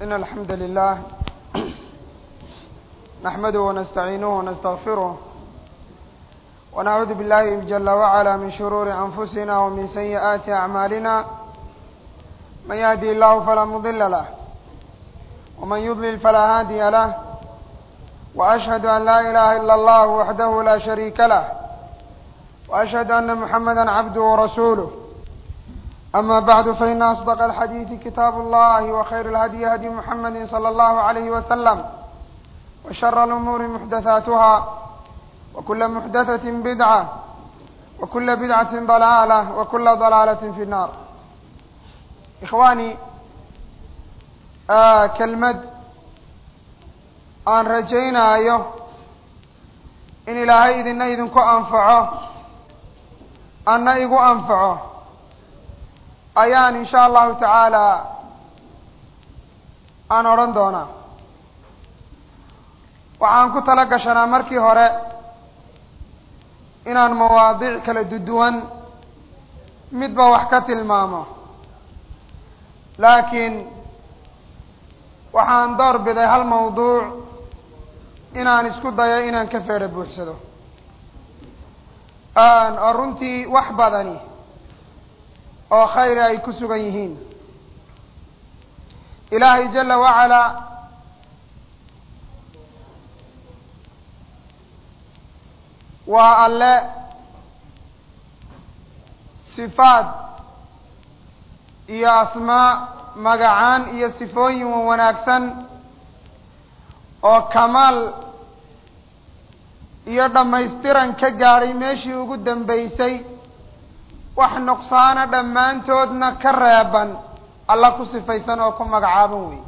إن الحمد لله نحمده ونستعينه ونستغفره ونعوذ بالله جل وعلا من شرور أنفسنا ومن سيئات أعمالنا من يهدي الله فلا مضل له ومن يضلل فلا هادي له وأشهد أن لا إله إلا الله وحده لا شريك له وأشهد أن محمدا عبده ورسوله أما بعد فإن أصدق الحديث كتاب الله وخير الهدي هدي محمد صلى الله عليه وسلم وشر الأمور محدثاتها وكل محدثة بدعة وكل بدعة ضلالة وكل ضلالة في النار إخواني آه كلمة aan rajaynaayo in ilaahay idina idinku anfaco anna igu anfaco ayaan in sha allahu tacaala aan odhan doonaa waxaan ku tala gashanaa markii hore inaan mawaadiic kala duduwan midba wax ka tilmaamo laakiin waxaan door biday hal mawduuc inaan isku dayo inaan ka feedho buuxsado oo runtii wax badani oo khayri ay ku sugan yihiin ilaahay jala wacalaa waa alle sifaad iyo asmaa magacaan iyo sifooyin wanaagsan oo kamaal iyo dhammaystiran ka gaadhay meeshii ugu dambaysay wax nuqsaana dhammaantoodna ka reeban alla ku sifaysan oo ku magacaaban wey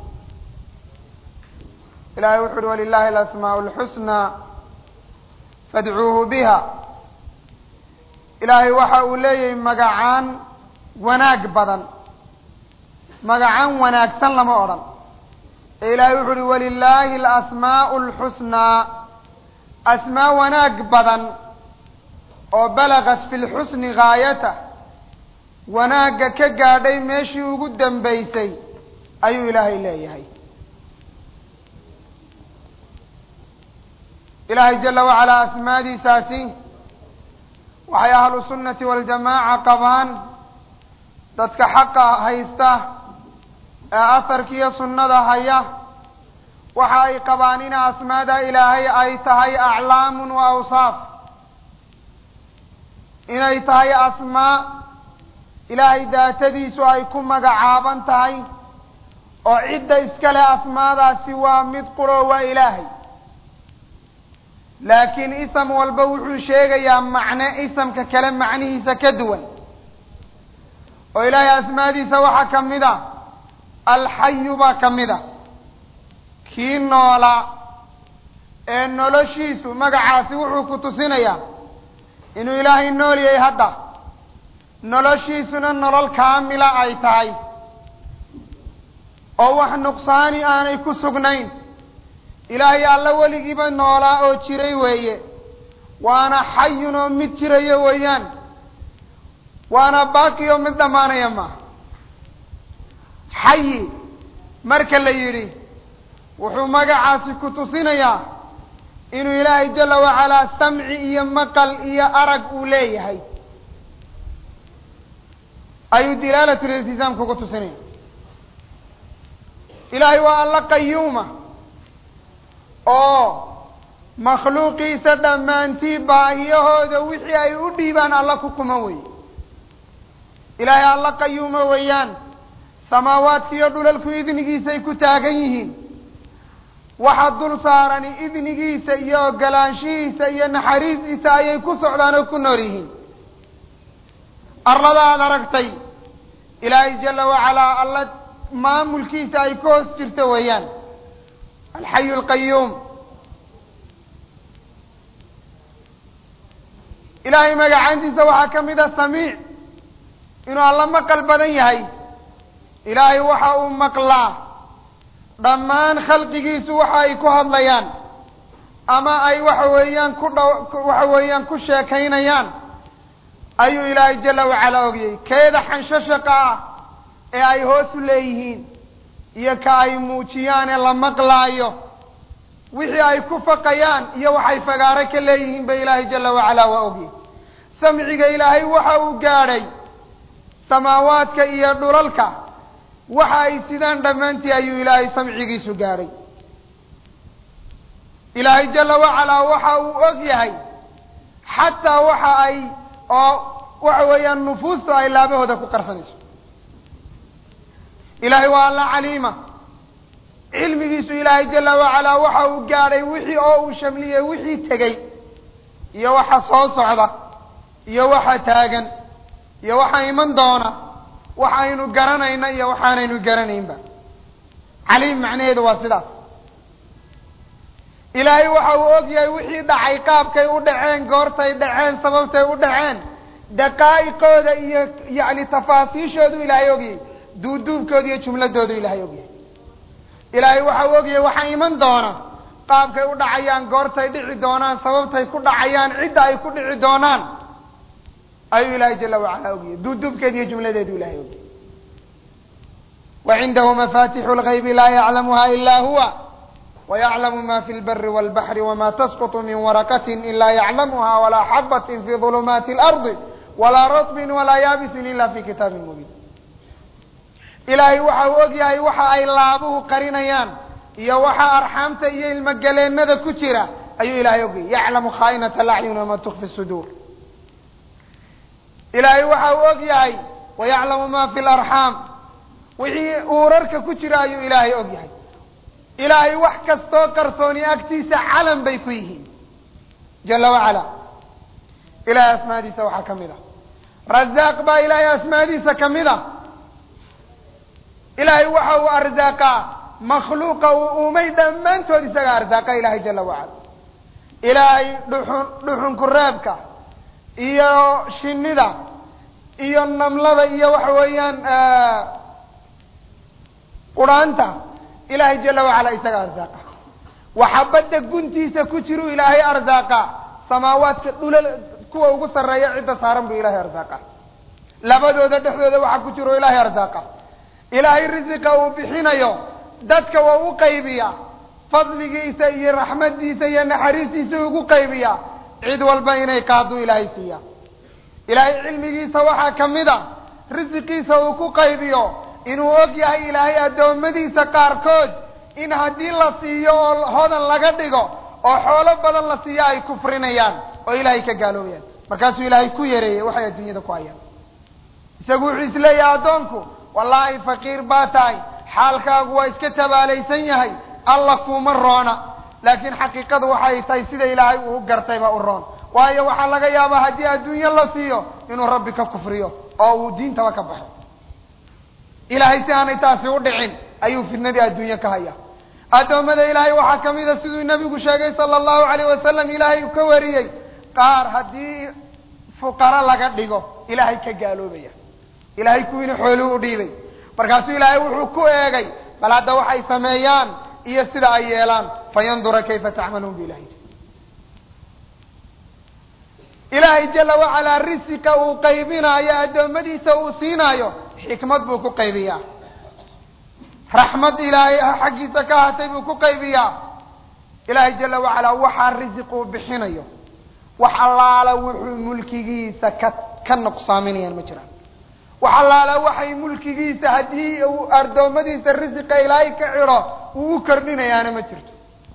ilahay wuxu uhi walilahi alasmaau alxusnaa fadcuuhu biha ilaahay waxa uu leeyahay magacaan wanaag badan magacaan wanaagsan lama odhan ee ilaahay wuxu uhi walilaahi alasmaau alxusnaa asmaa wanaag badan oo balagat fi lxusni gaayatah wanaagga ka gaadhay meeshii ugu dambaysay ayuu ilaahay leeyahay ilaahay jala wacalaa asmaadiisaasi waxay ahlu sunnati waljamaaca qabaan dadka xaqa haysta ee asarkiiyo sunnada haya waxa ay qabaan in asmaada ilaahay ay tahay aclaamun wa awsaaf inay tahay asmaa ilaahay daatadiisu ay ku magacaaban tahay oo cidda iskale asmaadaasi waa mid quro waa ilaahay laakiin ism walba wuxuu sheegayaa macne isamka kale macnihiisa ka duwan oo ilaahay asmaadiisa waxaa ka mid a alxayu baa ka mid a kii noola ee noloshiisu magacaasi wuxuu ku tusinayaa inuu ilaahay nool yahay hadda noloshiisuna nolol kaamila ay tahay oo wax nuqsaani aanay ku sugnayn ilaahay alla weligiiba noolaa oo jiray weeye waana xayun oo mid jirayo weeyaan waana baaqi oo mid dhammaanaya ma xayi marka la yidhi wuxuu magacaasi ku tusinayaa inuu ilaahay jala wacalaa samci iyo maqal iyo arag uu leeyahay ayuu dilaalat liltisaam kugu tusinaya ilaahay waa alla qayuuma oo makhluuqiisa dhammaantii baahiyahooda wixii ay u dhiibaan alla ku kuma weye ilaahay alla qayuuma weeyaan samaawaadka iyo dhulalku idnigiisay ku taagan yihiin waxa dul saarani idnigiisa iyo ogolaanshihiisa iyo naxariistiisa ayay ku socdaan oo ku nool yihiin arlada aada aragtay ilaahay jala wacalaa alla maamulkiisa ay ka hoos jirto weeyaan alxayu alqayuum ilaahay magacaantiisa waxaa ka mid a samiic inuu alla maqal badan yahay ilaahay waxa uu maqlaa dhammaan khalqigiisu waxa ay ku hadlayaan ama ay waxa weeyaan ku dha waxa weeyaan ku sheekaynayaan ayuu ilaahay jala wacalaa ogiyey keeda xanshashaqa ah ee ay hoos u leeyihiin iyo ka ay muujiyaane la maqlaayo wixii ay ku faqayaan iyo waxay fagaaro ka leeyihiin ba ilaahay jala wacalaa waa ogyahy samciga ilaahay waxa uu gaadhay samaawaadka iyo dhulalka waxa ay sidaan dhammaantii ayuu ilaahay samcigiisu gaadhay ilaahay jala wacalaa waxa uu og yahay xataa waxa ay oo waxa weeyaan nufuustu ay laabahooda ku qarsanayso ilaahay waa alla caliima cilmigiisu ilaahay jala wacalaa waxa uu gaadhay wixii oo uu shamliyey wixii tegey iyo waxa soo socda iyo waxa taagan iyo waxa iman doona waxaynu garanayna iyo waxaanaynu garanaynba caliim macnaheedu waa sidaas ilaahay waxa uu og yahay wixii dhacay qaabkay u dhaceen goortay dhaceen sababtay u dhaceen daqaa'iqooda iyo yacni tafaasiishoodu ilaahay ogyahay duuduubkooda iyo jumladoodu ilaahay ogyahay ilaahay waxa uu ogyahay waxa iman doona qaabkay u dhacayaan goortay dhici doonaan sababtay ku dhacayaan cidda ay ku dhici doonaan ayuu ilaahay jala wacala ogyahay duuduubkeeda iyo jumladeedu ilahay ogyahay wa cindahu mafatixu lgaybi laa yaclamuha ila huwa ويعلم ما في البر والبحر وما تسقط من ورقة إلا يعلمها ولا حبة في ظلمات الأرض ولا رطب ولا يابس إلا في كتاب مبين إلهي waxa uu og yahay waxa ay laabuhu qarinayaan iyo waxa arxaamta iyo ilmogaleennada ku jira ayuu ilahay ogyahay yaclamu khaainata alacyun wama tukfi suduur ilaahay waxa uu og yahay wayaclamu ma fi larxaam wixii uurarka ku jira ayuu ilaahay og yahay ilaahay wax kastoo qarsooni agtiisa calan bay ku yihiin jala wacala ilahay asmaadiisa waxaa ka mid a razaaq baa ilaahay asmaadiisa ka mid a ilaahay waxa uu arsaaqaa makhluuqa uu uumay dhammaantood isaga arsaaqa ilaahay jala wacala ilaahay dhuxun dhuxunku reebka iyo shinida iyo namlada iyo waxa weeyaan quraanta ilaahay jala wacala isaga arsaaqa waxa badda guntiisa ku jiru ilaahay arsaaqa samaawaadka dhulal kuwa ugu sarreeya cidda saaran buu ilaahay arsaaqa labadooda dhexdooda waxa ku jiro ilaahay arsaaqa ilaahay risiqa uu bixinayo dadka waa u qaybiya fadligiisa iyo raxmadiisa iyo naxariistiisa ugu qaybiya cid walba inay qaaduu ilaahay siiya ilaahay cilmigiisa waxaa ka mid a risiqiisa uu ku qaybiyo inuu og yahay ilaahay addoommadiisa qaarkood in haddii la siiyo oo hodan laga dhigo oo xoolo badan la siiyo ay kufrinayaan oo ilaahay ka gaaloobayaan markaasuu ilaahay ku yareeyey waxay adduunyada ku hayaan isagu wuxuu isleeyahay addoonku wallaahi faqiir baa tahay xaalkaagu waa iska tabaalaysan yahay alla kuuma roona laakiin xaqiiqadu waxay tahay sida ilaahay uu gartayba u roon waayo waxaa laga yaabaa haddii adduunyo la siiyo inuu rabbi ka kufriyo oo uu diintaba ka baxo ilaahay si aanay taasi u dhicin ayuu fidnadii adduunye ka haya addoommada ilaahay waxaa ka mid a siduu nebigu sheegay sala allahu alayh wasalam ilaahay uu ka wariyey qaar haddii fuqaro laga dhigo ilaahay ka gaaloobaya ilaahay kuwiina xooluu u dhiibay markaasuu ilaahay wuxuu ku eegay bal hadda waxay sameeyaan iyo sida ay yeelaan fayandura kayfa tacmaluun bu ilahay ilaahay jala wacalaa risiqa uu qaybinaayo addoommadiisa uu siinaayo xikmad buu ku qaybiyaa raxmad ilaahay xaggiisa ka ahatay buu ku qaybiyaa ilaahay jala wacalaa waxaa risiq uu bixinayo wax allaala wuxuu mulkigiisa ka ka nuqsaaminayaan ma jiraan wax allaala waxay mulkigiisa haddii uu addoommadiisa risiqa ilaahay ka cidho uu u kordhinayaana ma jirto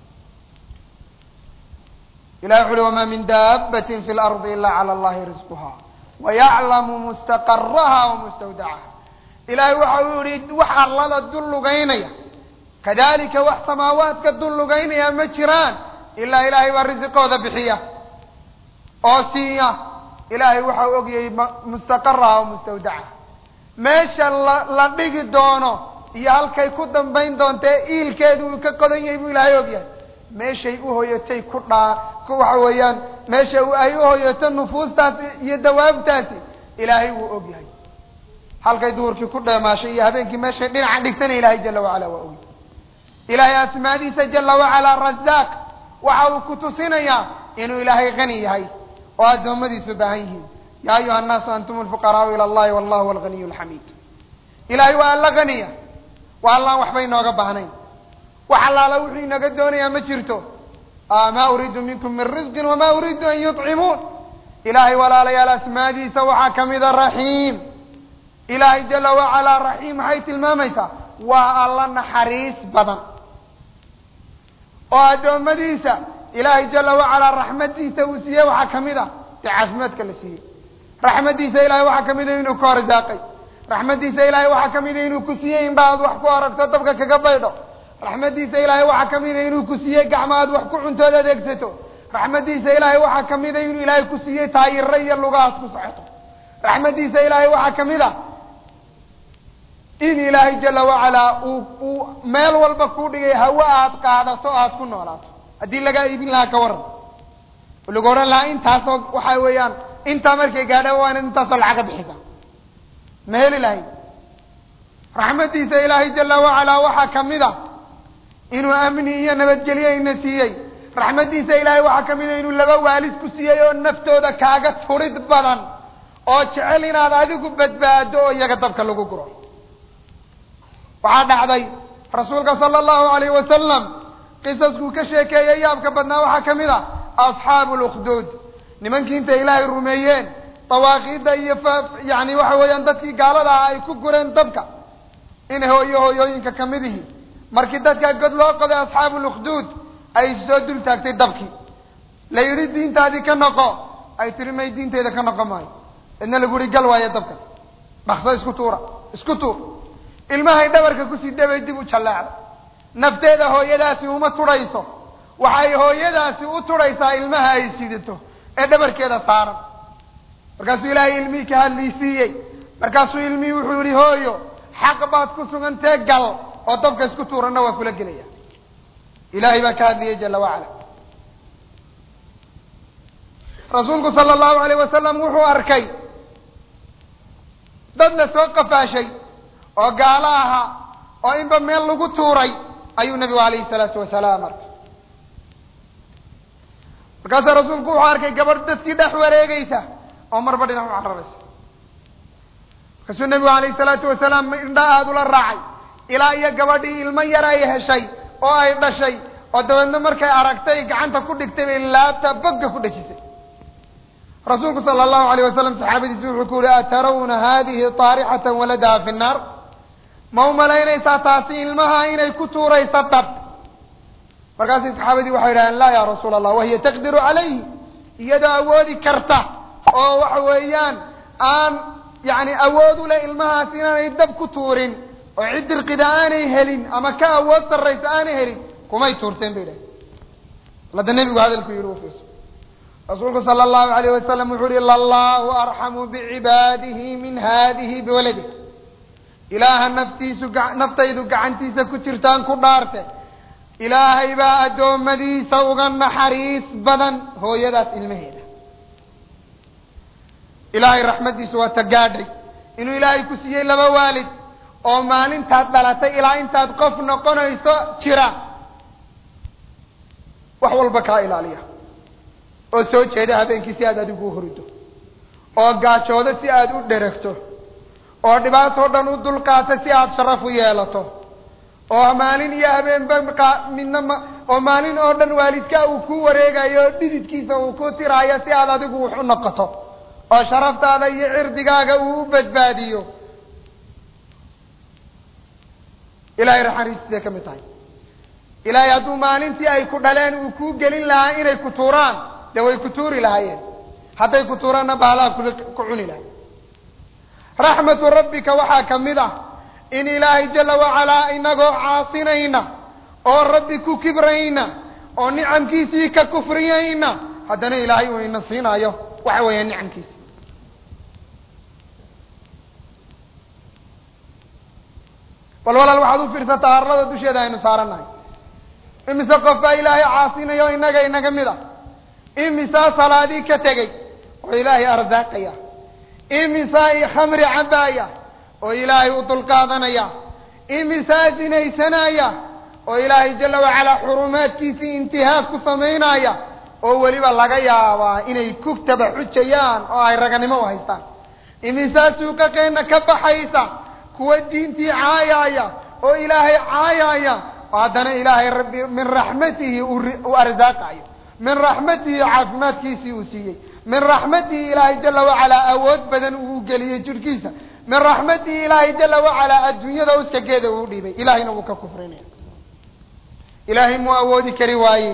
ilahi wuxu uhi wamaa min daabbatin fi lardi ila cala allahi risquha wayaclamu mustaqaraha wamustawdacaha ilaahay waxa uu yihi wax allada dul lugaynaya kadalika wax samaawaadka dul lugaynaya ma jiraan ilaa ilaahay baa risiqooda bixiya oo siiya ilaahay waxa u ogyahay mustaqaraha wamustawdacaha meesha la la dhigi doono iyo halkay ku dambayn doontae iilkeedu uu ka qodan yahay buu ilaahay ogyahay meeshay uhoyatay ku dhaa waxa weeyaan meesha ay uhoyato nufuustaasi iyo dawaabtaasi ilaahay wuu og yahay halkay duhurkii ku dheemaashay iyo habeenkii meeshay dhinaca dhigtana ilaahay jala wacala waa ogy ilaahay asmaadiisa jala wacalaa razaaq waxa uu ku tusinayaa inuu ilaahay hani yahay oo addoommadiisu baahan yihiin yaa ayuha annaasu antum lfuqaraau ila allahi wallahu huwa alganiy lxamiid ilaahay waa alla haniya waa allaan waxba inooga baahnayn wax allaala wuxuu inaga doonayaa ma jirto maa uriidu minkum min risqin wamaa uriidu an yuطcimuun ilaahay walaalayaal asmaadiisa waxaa kamida raxiim ilaahay jala wacalaa raxiim maxay tilmaamaysaa waa alla naxariis badan oo addoommadiisa ilaahay jala wacalaa raxmadiisa uu siiyey waxaa kamid ah dee caafimaadka la siiyey raxmadiisa ilahay waxaa kamida inuu ka horsaaqay raxmadiisa ilaahay waxaa kamida inuu ku siiyey indha aad wax ku aragto dabka kaga baydho raxmadiisa ilaahay waxaa kamida inuu ku siiyey gacmo aad wax ku cuntood adeegsato raxmadiisa ilaahay waxaa kamida inuu ilaahay ku siiyey taayiro iyo luga aad ku socoto raxmadiisa ilaahay waxaa kamid a in ilaahay jala wacalaa uu uu meel walba ku dhigay hawe aad qaadato aad ku noolaato haddii lagaa iibin lahaa ka waran oo lagu odhan lahaa intaasoo waxa weeyaan intaa markay gaadha waa inaad intaasoo lacaga bixisa ma heli lahayd raxmadiisa ilaahay jala wacalaa waxaa kamid a inuu amni iyo nabadgelyo ina siiyey raxmadiisa ilaahay waxaa kamid a inuu laba waalid ku siiyey oo naftooda kaaga turid badan oo jecel inaad adigu badbaado oo iyaga dabka lagu guro waxaa dhacday rasuulka sala allahu alayh wasalam qisaskuu ka sheekeeyey yaabka badnaa waxaa kamid a asxaabu lukhduud nimankii intay ilaahay rumeeyeen dawaaqiidda iyo yani waxa weeyaan dadkii gaalada ah ay ku gureen dabka in hooyo hooyooyinka kamid ihi markii dadkaa god loo qoday asxaabu lukhduud ay soo dul taagtay dabkii la yidhi diintaadii ka noqo ay tiri may diinteyda ka noqon maayo idna lagu yihi gal waayo dabka dhakso isku tuura isku tuur ilmahay dhabarka kusii dabay dib u jalleecday nafteeda hooyadaasi uma turhayso waxay hooyadaasi u turhaysaa ilmaha ay sidato ee dhabarkeeda saaran markaasuu ilaahay ilmihii ka hadlaysiiyey markaasuu ilmihii wuxuu yihi hooyo xaq baad ku sugantee gal oo dabka isku tuuranna waa kula gelaya ilaahay baa ka hadlayay jala wacala rasuulku sala allahu alayh wasalam wuxuu arkay dad la soo qafaashay oo gaalo ahaa oo inba meel lagu tuuray ayuu nabigu alayhi salaatu wasalaam arkay markaasuu rasuulku wuxuu arkay gabadh dadkii dhex wareegeysa oo marba dhinac u cararaysa markaasuu nabigu alayhi salaatu wasalaam indha aada ula raacay ilaa iyo gabadhii ilmo yar ay heshay oo ay dhashay oo dabeedna markay aragtay gacanta ku dhigtay bay laabta bogga ku dhejisay rasuulku sala allahu alayh wasalam saxaabadiisi wuxuu ku yihi atarawna hadihi taarixatan waladaha fi nnaar ma u malaynaysaa taasi ilmaha inay ku tuuraysa dab markaasay saxaabadii waxay yidhahdeen laa ya rasuula allah wahiya taqdiru calayhi iyadoo awoodi karta oo waxa weeyaan aan yani awood u leh ilmahaas inaanay dab ku tuurin oo cid dirqida aanay helin ama ka awood sarraysa aanay helin kumay tuurteen bay idhahdeen lada nebigu hadalku yihi ufiirso rasuulku sala allahu alayh wasalam wuxuu yihi lallahu arxamu bicibaadihi min hadihi biwaladih ilaaha naftiisu naftaydu gacantiisa ku jirtaan ku dhaarte ilaahay baa addoommadiisa uga naxariis badan hooyadaas ilmaheeda ilaahay raxmaddiisu waa ta gaadhay inuu ilaahay ku siiyey laba waalid oo maalintaad dhalatay ilaa intaad qof noqonayso jira wax walba kaa ilaaliya oo soo jeeda habeenkii si aad adigu u hurido oo gaajoodo si aad u dheragto oo dhibaatoo dhan u dulqaata si aad sharaf u yeelato oo maalin iyo habeenba midna ma oo maalin oo dhan waalidkaa uu ku wareegayo oo dhididkiisa uu ku tiraayo si aad adigu wax u noqoto oo sharaftaada iyo cirdigaaga uu u badbaadiyo ilahay raxariistiisay ka mid tahay ilaahay hadduu maalintii ay ku dhaleen uu kuu gelin lahaa inay ku tuuraan dee way ku tuuri lahaayeen hadday ku tuuraanna bahalaa ku cuni lahay raxmatu rabbika waxaa ka mid ah in ilaahay jala wacalaa inagoo caasinayna oo rabbi ku kibrayna oo nicamkiisii ka kufriyayna haddana ilaahay uu ina siinaayo waxa weeya nicamkiisi bal walaal waxaad u fiirsataa arlada dusheeda aynu saarannahay imise qof baa ilaahay caasinayo inaga inaga mid a imisaa salaadii ka tegey oo ilaahay arsaaqaya imisaa khamri cabaaya oo ilaahay u dulqaadanaya imisaa zinaysanaya oo ilaahay jala wacalaa xurumaadkiisii intihaak ku samaynaya oo weliba laga yaabaa inay ku tabaxujayaan oo ay raganimo u haystaan imisaa suuqaqeenna ka baxaysa kuwa diintii caayaaya oo ilaahay caayaya oo haddana ilaahay rabbi min raxmatihi uu arsaaqayo min raxmatihi caafimaadkiisii uu siiyey min raxmatihi ilaahay jala wacalaa awood badan uu geliyey jidhkiisa min raxmatihi ilaahay jala wacalaa adduunyada uskageeda uu dhiibay ilahayna wuu ka kufrinaya ilaahay muu awoodi kari waayin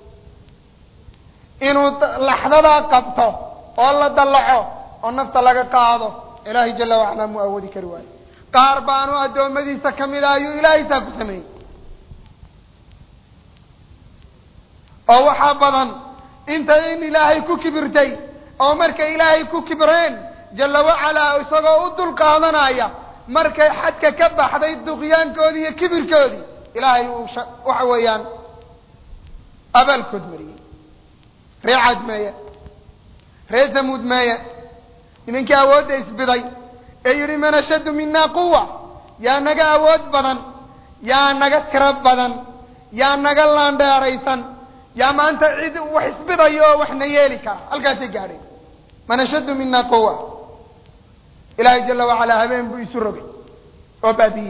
inuu laxdadaa qabto oo la dallaco oo nafta laga qaado ilaahay jala wacalaa muu awoodi kari waayo qaar baanu addoommadiisa ka mid a ayuu ilaahay saa ku sameeyey oo waxaa badan inta in ilaahay ku kibirtay oo markay ilaahay ku kibreen jalla wacalaa isagoo u dul qaadanaya markay xadka ka baxday duqyaankoodii iyo kibirkoodii ilaahay uu waxa weeyaan abaalkood mariyey ree cad meeye ree samuud meeye nimankii awoodda isbiday ee yidhi man ashaddu minaa quwa yaa naga awood badan yaa naga tiro badan yaa naga laandheeraysan yaa maanta cid wax isbidayo oo waxna yeeli kara halkaasay gaadheen man ashaddu mina quwa ilaahay jala wacalaa habeen buu isu rogay oo baabiyey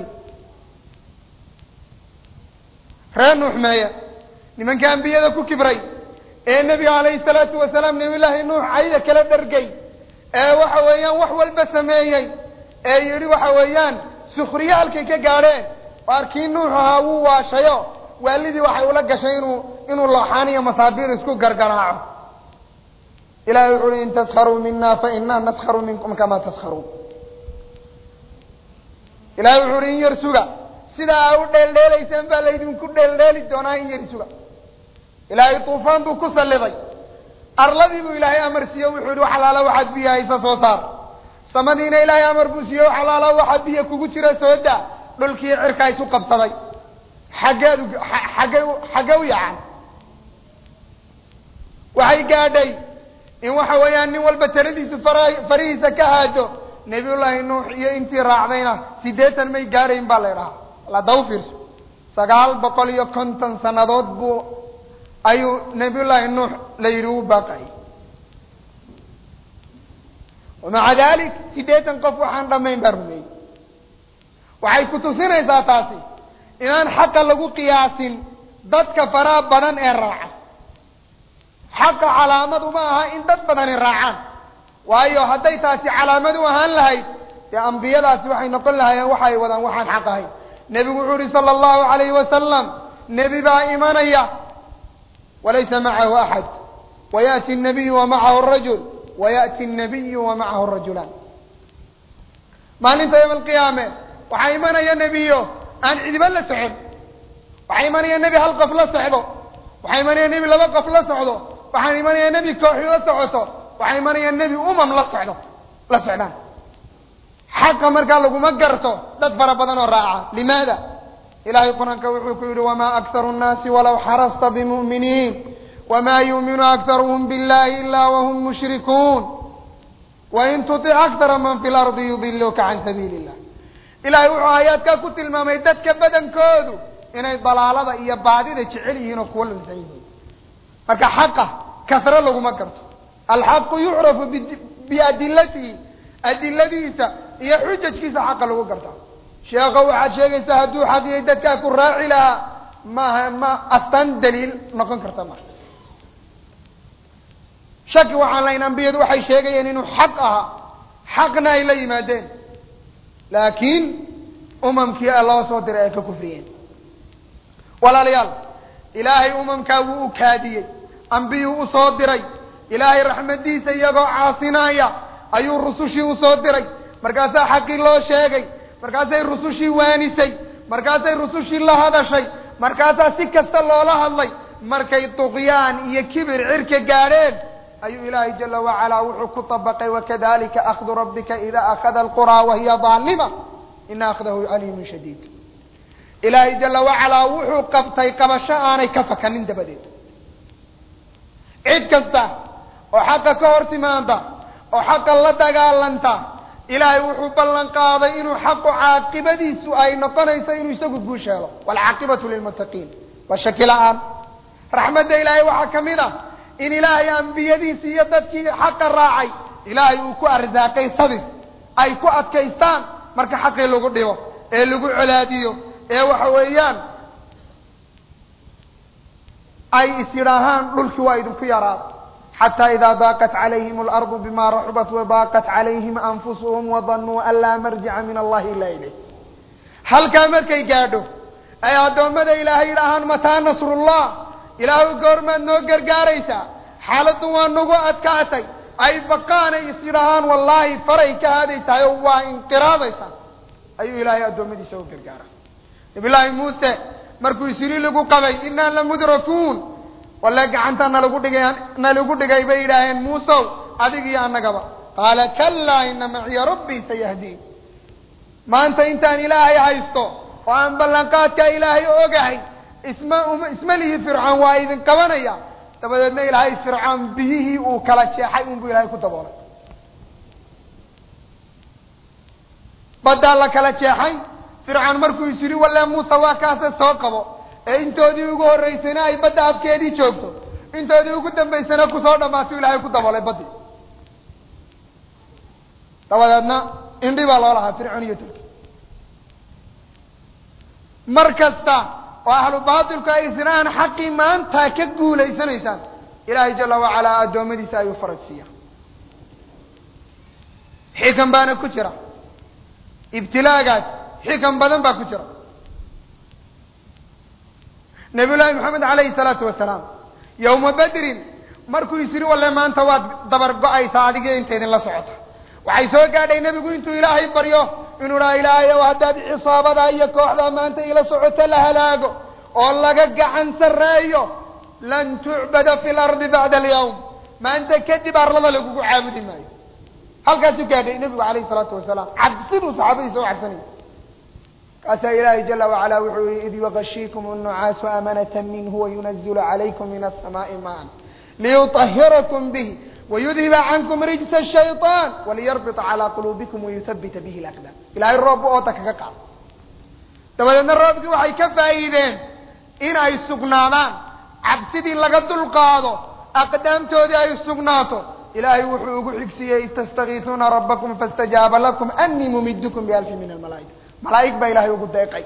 ree nuux meeya nimanka ambiyada ku kibray ee nebiga calayhi salaatu wasalaam nebi llaahi nuux cayda kala dhargay ee waxa weeyaan wax walba sameeyey ee yidhi waxa weeyaan sukriye halkay ka gaadheen waarkii nuux ahaa wuu waashayo waalidii waxay ula gashay inuu inuu looxaan iyo masaabiir isku gargaraaco ilahay wuxu uhi in taskharuu mina fainaa naskharu minkum kama taskharuun ilahay wuxu uhi in yar suga sidaa aa u dheeldheelaysaan baa laydinku dheeldheeli doonaa in yar suga ilaahay tuufaan buu ku salliday arladii buu ilaahay amar siiye wuxuu yihi wax alaala waxaad biyo haysa soo saar samadiina ilaahay amar buu siiye wax alaala waxaa biyo kugu jira soo daa dhulkii cirkaa isu qabsaday xaggeed xaggay xaggee u yacan waxay gaadhay in waxa weeyaan nin walba taladiisu fara farihiisa ka haado nebiyullaahi nuux iyo intii raacdayna siddeetan may gaadhayn baa la idhahaa ladaw fiirso sagaal boqol iyo konton sannadood buu ayuu nebiyullaahi nuux la yidhi u baaqayay wamaca dalik siddeetan qof waxaan dhammayn baa rumeeyey waxay ku tusinaysaa taasi inaan xaqa lagu qiyaasin dadka faraha badan ee raaca xaqa calaamad uma aha in dad badani raacaan waayo hadday taasi calaamad u ahaan lahayd dee ambiyadaasi waxay noqon lahaayeen waxa ay wadaan waxaan xaq ahayn nebigu wuxuu yihi sala allahu alayhi wasalam nebi baa imanaya walaysa macahu axad wayaأti الnabiyu wamacahu rajul wayaأti الnabiyu wamacahu rajulaan maalinta yowma alqiyaame waxaa imanaya nebiyo aan cidiba la socon waxaa imanaya nebi hal qof la socdo waxaa imanaya nebi laba qof la socdo waxaa imanaya nebi kooxi la socoto waxaa imanaya nebi umam la socdo la socdaan xaqa markaa laguma garto dad fara badan oo raaca limaada ilahay qur-aanka wuxuu ku yihi wma akharu الnaasi walaw xarasta bmu'miniin wma yuuminu akharuhm biاllahi ila whm mushrikuun wain tuطic akara man fi lardi yudiluka can sabiili illah ilahay wuxuu aayaadkaa ku tilmaamay dadka badankoodu inay dalaalada iyo baadida jecel yihiin oo kuwa lunsan yihiin marka xaqa kasro laguma garto alxaqu yucrafu biadilatihi adiladiisa iyo xujajkiisa xaqa lagu garta sheekho waxaad sheegaysaa hadduu xaqiyay dadkaa ku raaci lahaa maaha ma astaan daliil noqon karta ma shaki waxaan lahayn ambiyadu waxay sheegayeen inuu xaq ahaa xaqna ay la yimaadeen laakiin umamkii loo soo diray ay ka kufriyeen walaalayaal ilaahay umamkaa wuu u kaadiyey ambiyuu u soo diray ilaahay raxmadiisa iyagoo caasinaya ayuu rusushii usoo diray markaasaa xaqii loo sheegay markaasay rusushii waanisay markaasay rusushii la hadashay markaasaa si kasta loola hadlay markay duqyaan iyo kibir cirka gaadheen ayuu ilaahay jala wacalaa wuxuu ku طabaqay wakadalika akdu rabbika ida akada alquraa wahiya aalima ina akdahu aliimun shadiid ilaahay jala wacalaa wuxuu qabtay qabasho aanay ka fakanin dabadeed cid kasta oo xaqa ka hor timaada oo xaqa la dagaalanta ilaahay wuxuu ballan qaaday inuu xaqu caaqibadiisu ay noqonayso inuu isagu guush helo waalcaaqibatu lilmuttaqiin waa shaki la-aan raxmadda ilaahay waxaa ka mid ah in ilaahay ambiyadiisi iyo dadkii xaqa raacay ilaahay uu ku arsaaqay sabir ay ku adkaystaan marka xaqii lagu dhibo ee lagu colaadiyo ee waxa weeyaan ay is yidhaahaan dhulkii waa idinku yaraada xataa idaa daaqat calayhim alardu bima raxubat wadaaqat calayhim anfusuhum wadanuu an laa marjica min allahi ilaa ilayh halkaa markay gaadho ay addoommada ilaahay yidhaahaan mataa nasrullah ilaahu goormaad noo gargaaraysaa xaaladdu waa nagu adkaatay ay baqaanay is yidhaahaan wallaahi faray ka haadaysahay oo waa inqiraadaysaa ayuu ilaahay addoommadiisa u gargaara nabi llaahi muuse markuu isiri lagu qabay inaa lamudrakuun walle gacanta nalagu dhigay nalagu dhigay bay yidhaaheen muusow adig iyo annagaba qaala kalaa ina maciya rabbii sayahdiin maanta intaan ilaahay haysto oo aan ballanqaadka ilaahay ogahay isma isma lihi fircoon waa idin qabanaya dabadeedna ilaahay fircoon biyihii uu kala jeexay unbuu ilaahay ku daboolay baddaa la kala jeexay fircoon markuu is yidhi walle muuse waa kaase soo qabo ee intoodii ugu horreysayna ay badda afkeedii joogto intoodii ugu dambaysana kusoo dhammaato ilaahay ku daboolay baddii dabadeedna indhi baa loo lahaa fircoon iyo turki mar kasta oo ahlu baatilku ay isiraan xaqii maanta ka guulaysanaysaan ilaahay jala wacalaa addoommadiisa ayuu faraj siiya xikan baana ku jira ibtilaagaas xikan badan baa ku jira nabiy llaahi maxamed alayhi salaatu wasalaam yowma bedrin markuu is yidhi walle maanta waad dabar go-aysaa adiga inta idinla socota waxay soo gaadhay nebigu intuu ilaahay baryo inuu dhaha ilaahay ow haddaad cisaabada iyo kooxda maanta ila socoto la halaago oo laga gacan sarreeyo lan tucbada fi lardi bacda alyawm maanta kadib arlada lagugu caabudi maayo halkaasuu gaadhay nebigu alayhi salaatu wasalaam cabsiduu saxaabadiisa u cabsanayay kaasaa ilaahay jala wacala wuxuu yihi id yugashiikum الnucaasu amanata minhu wayunazilu calaykum min asamaai maan liyuطahirakum bihi wayudhiba cankum rijsa الshayطaan waliyarbita calaa quluubikum wayuthabita bihi اlaqdaam ilahay roobba oota kaga qaado dabadeedna roobkii waxay ka faa'iideen in ay sugnaadaan cabsidii laga dulqaado aqdaamtoodii ay sugnaato ilaahay wuxuu ugu xigsiiyey id tastakiisuuna rabbakum faاstajaaba lakum anii mumidkum bialfi min almalaa'ika malaa'ig baa ilaahay ugu deeqay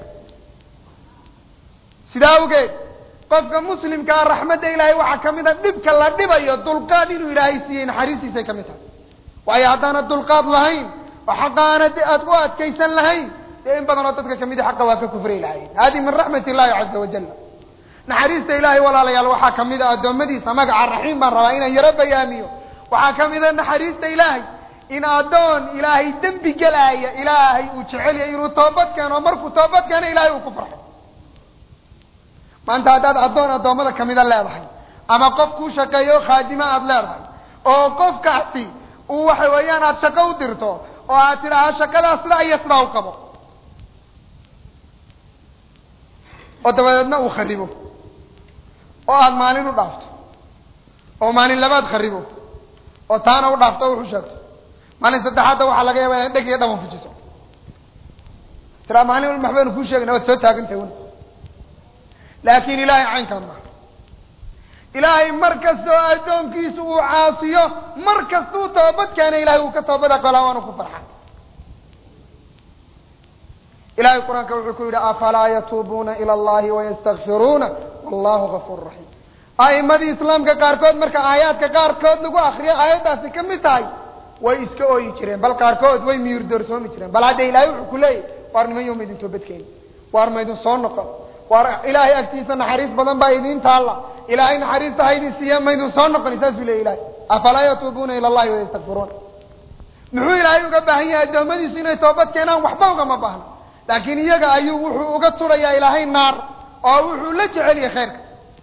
sidaa awgeed qofka muslimkaa raxmadda ilaahay waxaa ka mid a dhibka la dhibayo dulqaad inuu ilaahay siiyey naxariistiisay ka mid tahay waayo haddaanad dulqaad lahayn oo xaqa aanad aad u adkaysan lahayn dee in badanoo dadka kamid a xaqa waa ka kufray lahayn hadi min raxmat illahi caza wajal naxariista ilaahay walaalayaal waxaa kamid a addoommadiisa magaca raxiim baan rabaa inaan yaro bayaamiyo waxaa kamid a naxariista ilaahay in addoon ilaahay dembi gelaaya ilaahay uu jecel yahay inuu toobad keeno markuu toobad keeno ilaahay uu ku farxo maanta haddaad addoon addoommada kamida leedahay ama qof kuu shaqeeyo khaadimo aada leedahay oo qofkaasi uu waxa weeyaan aada shaqo u dirto oo aad tidhaaha shaqadaas sidaa iyo sidaa u qabo oo dabadeedna uu kharibo oo aada maalin u dhaafto oo maalin labaad kharibo oo taana u dhaafto o wuxu sheegto maalin saddexaadda waxaa laga yaaba inaad dheg iyo dhaban fujiso tiraa maalin walba waxbaynu kuu sheegayna waad soo taagantahay wn laakiin ilaahay caynkaan maha ilaahay mar kasta oo addoonkiisu uu caasiyo mar kasta uu toobad keena ilahay uu ka toobad aqbalaa waanu ku farxa ilahay qur-aanka wuxuu ku yidhi afalaa yatuubuuna ila allahi wayastakfiruuna wallahu gafuur raxiim a'imadii islaamka qaarkood marka aayaadka qaarkood lagu akriyo aayaddaasi ka mid tahay way iska ooyi jireen bal qaarkood way miyir doorsoomi jireen bal hadda ilaahay wuxuu ku leeyahy waar niman yo maydin toobadkeeni waar maydin soo noqon waar ilaahay agtiisa naxariis badan baa idiin taalla ilaahay naxariista haydin siiya maydin soo noqoni saasuu leey ilahay afalaa yatuubuuna ila allahi wayastakfiruuna muxuu ilaahay uga baahan yahay addoommadiisu inay toobad keenaan waxba ugama baahno laakiin iyaga ayuu wuxuu uga turayaa ilaahay naar oo wuxuu la jecel yahay khayrka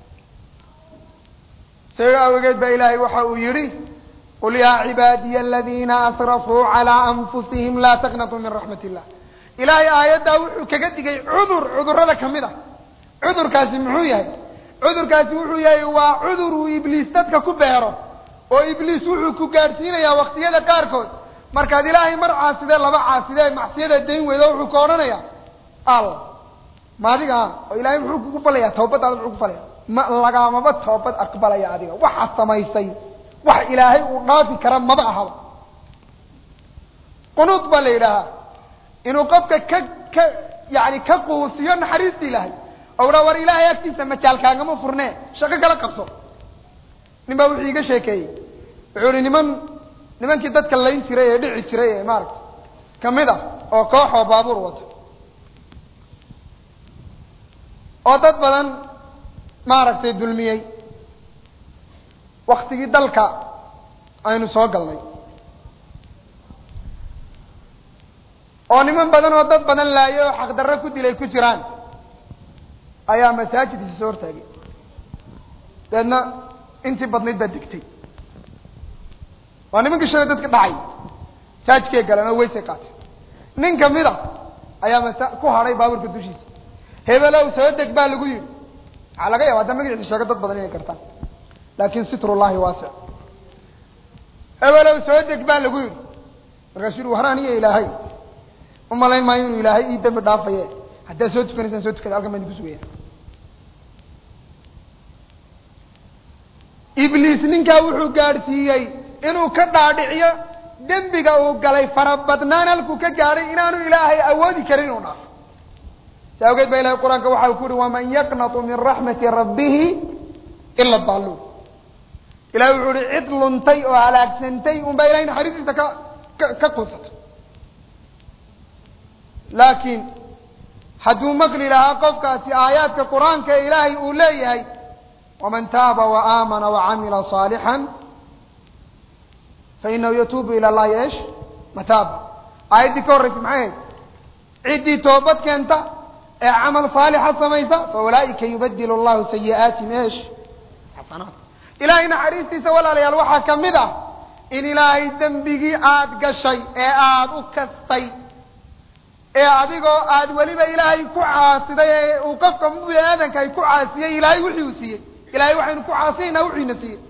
isaga awgeed baa ilaahay waxa uu yihi qul yaa cibaadiya aladiina asrafuu calaa anfusihim laa taqnatuu min raxmat illah ilaahay aayaddaa wuxuu kaga digay cudur cudurrada kamid a cudurkaasi muxuu yahay cudurkaasi wuxuu yahay waa cudur uu ibliis dadka ku beero oo ibliis wuxuu ku gaadhsiinayaa waqtiyada qaarkood markaad ilaahay mar caasidee laba caasidee macsiyada dayn weydo wuxuu ka odhanayaa al ma adiga a oo ilaahay muxuu kugu falayaa tawbadaada muxuu ku falaya ma lagaamaba toobad aqbalaya adiga waxaad samaysay wax ilaahay uu dhaafi kara maba ahaba qunuud baa la yidhaahaa inuu qofka ka ka yani ka quusiyo naxariista ilaahay oo dhaa war ilaahay agtiisa majaalkaagama furne shaqo kala qabso nin baa wuxuu iga sheekeeyey wuxuu ihi niman nimankii dadka layn jiray ee dhici jiray ee maaragta kamid ah oo koox oo baabuur wata oo dad badan maaragtay dulmiyey waktigii dalka aynu soo galnay oo niman badan oo dad badan laayay oo xaqdarro ku dilay ku jiraan ayaa masaajidkiisa soo hortaagay deedna intii badnayd baa degtay waa nimankii shalay dadka dhacay masaajidkay galeen oo weysay qaatay nin kamid a ayaa masa ku hadhay baabuurka dushiisa hebelow soo deg baa lagu yidhi waxaa laga yaaba hadda magaciisa sheego dad badan inay kartaan laakin sitrullahi waasic hebelow soo deg baa lagu yidhi markaasuu yihi waraan iyo ilaahay umalayn maayo inuu ilaahay ii dambi dhaafaye haddaad soo tukanaysaan soo tukada halkan baan idinku sugaya ibliis ninkaa wuxuu gaadhsiiyey inuu ka dhaadhiciyo dembiga uu galay farabadnaan halkuu ka gaadhay inaanu ilaahay awoodi karin inuu dhaafo si awgeed ba ilahay qur-aanka waxa uu ku uhi waman yaqnatu min raxmati rabbihi ila daaluun ilahay wuxuu uhi cid luntay oo halaagsantay un baa ilahay naxariistiisa ka ka ka quusatay laakiin hadduu maqli lahaa qofkaasi aayaadka qur-aanka ee ilaahay uu leeyahay waman taaba waaamana wacamila صaalixا fainahu yatuubu ila llahi esh mataaba aayaddii ka horraysa maxay ahayd ciddii toobad keenta ee camal saalixa samaysa faulaa'ika yubadilu llahu sayi'aatihim esh xasanaat ilahay naxariistiisa walaalayaal waxaa ka mid ah in ilaahay dembigii aada gashay ee aada u kastay ee adigoo aad weliba ilaahay ku caasiday ee uu qofka bini aadanka ay ku caasiyey ilaahay wixii uu siiyey ilahay waxaynu ku caasinaynaa wuxuu ina siiyey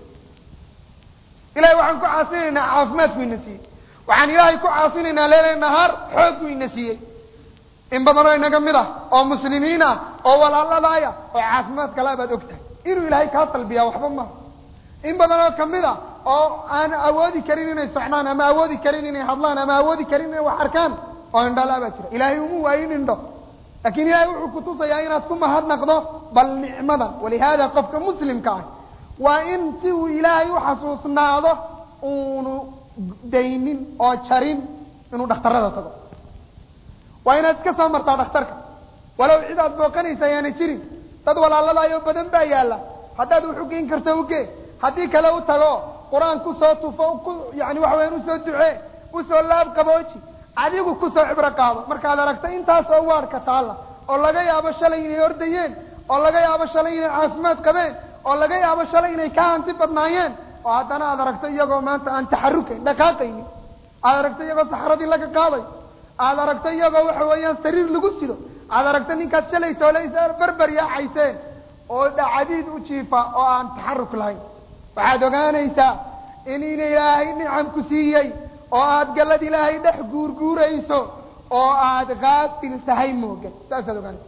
ilahay waxaan ku caasinaynaa caafimaadku ina siiyey waxaan ilaahay ku caasinaynaa leela nahaar xooggu ina siiyey in badanoo inaga mid ah oo muslimiin ah oo walaaladaaya oo caafimaad kalaa baad og tahay inuu ilaahay kaa talbiyaa waxba maha in badanoo kamid a oo aan awoodi karin inay socnaan ama awoodi karin inay hadlaan ama awoodi karin inay wax arkaan oo indhalaa baa jira ilaahay uma waayin indho laakin ilahay wuxuu kutusayaa inaad ku mahadnaqdo bal nicmadan walihaada qofka muslimka ah waa in si uu ilaahay uxasuusnaado uunu daynin oo jarin inuu dhakhtarada tago waa inaad iska soo martaa dhakhtarka walow cid aad booqanaysa ayaana jirin dad walaaladaayoo badan baa yaalla haddaad wax ugeyn karto uge haddii kale u tago qur-aan kusoo tufo ku yani waxa weyaan usoo ducee usoo laab qabooji adigu kusoo cibro qaado markaad aragto intaas oo waarka taalla oo laga yaabo shalay inay ordayeen oo laga yaabo shalay inay caafimaad qabeen oo laga yaabo shalay inay ka hanti badnaayeen oo haddana aad aragto iyagoo maanta aan taxarukayn dhaqaaqaynin aad aragto iyagoo saxradii laga qaaday aad aragto iyagoo waxa weeyaan sariir lagu sido aad aragto ninkaad shalay toolaysa berber yaacayseen oo dhacadiid u jiifa oo aan taxaruk lahayn waxaad ogaanaysaa in in ilaahay nicam ku siiyey oo aad gallad ilaahay dhex guurguurayso oo aad kaafil tahay moogan saasaad ogaanaysa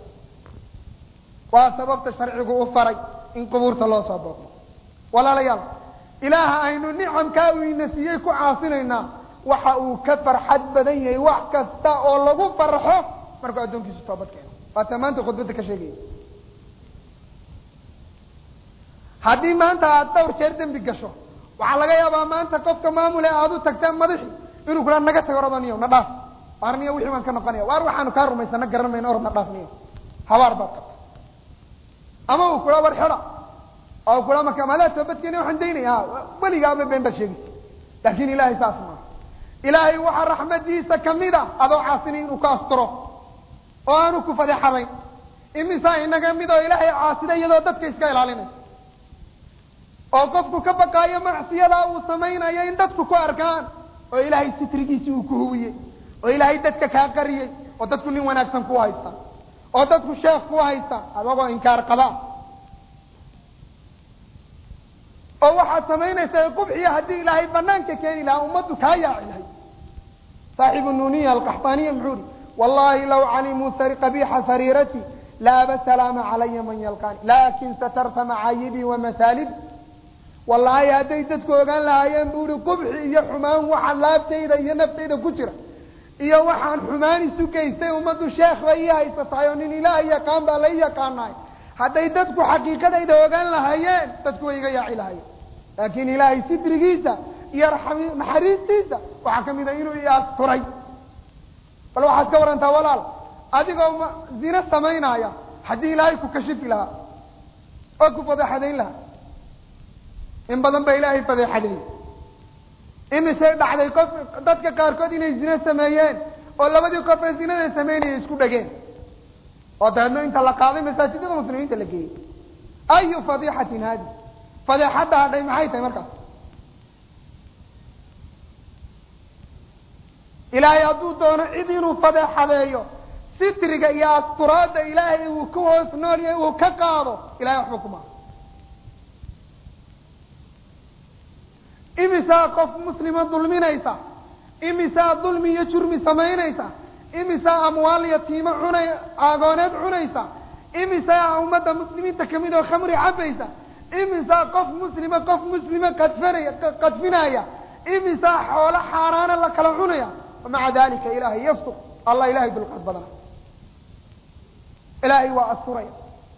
waa sababta sharcigu u faray in qubuurta loo soo booqdo walaalayaal ilaaha aynu nicamkaa uu ina siiyey ku caasinaynaa waxa uu ka farxad badan yahay wax kasta oo lagu farxo markuu addoonkiisu toobad keeno waata maanta khudbadda ka sheegaya haddii maanta aad dhawr jeer dembi gasho waxaa laga yaabaa maanta qofka maamule aad u tagteen madaxi inuu kuhaa naga tago oradaniyo na dhaaf waar niyo wixii baan ka noqonaya waar waxaanu kaa rumaysana garan mayna orad na dhaaf niyo habaar baad qabta ama uu kula war xeda oo kula marka maadaa toobadkeeni waxaan daynaya weligaaba been baad sheegaysa laakin ilahay saas maaha ilaahay waxaa raxmadiisa kamid a adoo caasini inuu ka asturo oo aanu ku fadeexadayn imisaa inaga mid oo ilaahay caasida iyadoo dadka iska ilaalinaysa oo qofku ka baqaayo macsiyadaa uu samaynayo in dadku ku arkaan oo ilaahay sitrigiisi uu ku huwiyey oo ilaahay dadka kaa qariyey oo dadku nin wanaagsan ku haysta oo dadku sheekh ku haysta adagoo inkaar qabaa oo waxaad samaynaysaa qubxiya haddii ilaahay banaanka keeni lahaa ummaddu kaa yaaci lahay saaxibu nuniya alqaxtaaniya muxuu ihi wallahi law calimuu qabiixa sariirati laaba salaama calaya man yalqaani laakin satarta macaayibii wamahaalibi wallaahi hadday dadku ogaan lahaayeen bu ihi qubxi iyo xumaan waxa laabtayda iyo naftayda ku jira iyo waxaan xumaan isu geystay ummaddu sheekh bay ii haysatahay oo nin ilaah yaqaan baa la ii yaqaanaay hadday dadku xaqiiqadayda ogaan lahaayeen dadku way iga yaaci lahayeen laakiin ilaahay sidrigiisa iyo naxariistiisa waxaa ka mid a inuu i asturay bal waxaad ka warantaa walaal adigoo ma zino samaynaya haddii ilaahay ku kashifi lahaa oo ku fadeexadayn lahaa in badan ba ilaahay fadeexadeeyey imisay dhacday qof dadka qaarkood inay zino sameeyeen oo labadii qof ee zinada sameynaya isku dhegeen oo dabeedna inta la qaaday masaajidada muslimiinta la geeyey ayu fadiixatin haadi fadeexadda hadhay maxay tahay markaas ilaahay hadduu doono cid inuu fadeexadeeyo sitriga iyo asturaadda ilaahay uu ka hoos nool yahay uu ka qaado ilahay waxba kuma imisaa qof muslima dulminaysa imisaa dulmi iyo jurmi samaynaysa imisaa amwaal yatiimo cunay agooneed cunaysa imisaa ummadda muslimiinta kamid oo khamri cabaysa imisaa qof muslima qof muslima qadfanaya qadfinaya imisaa xoolo xaaraana la kala cunaya maca dalika ilahay yastur allah ilahay dulqaad badana ilaahay waa asturaya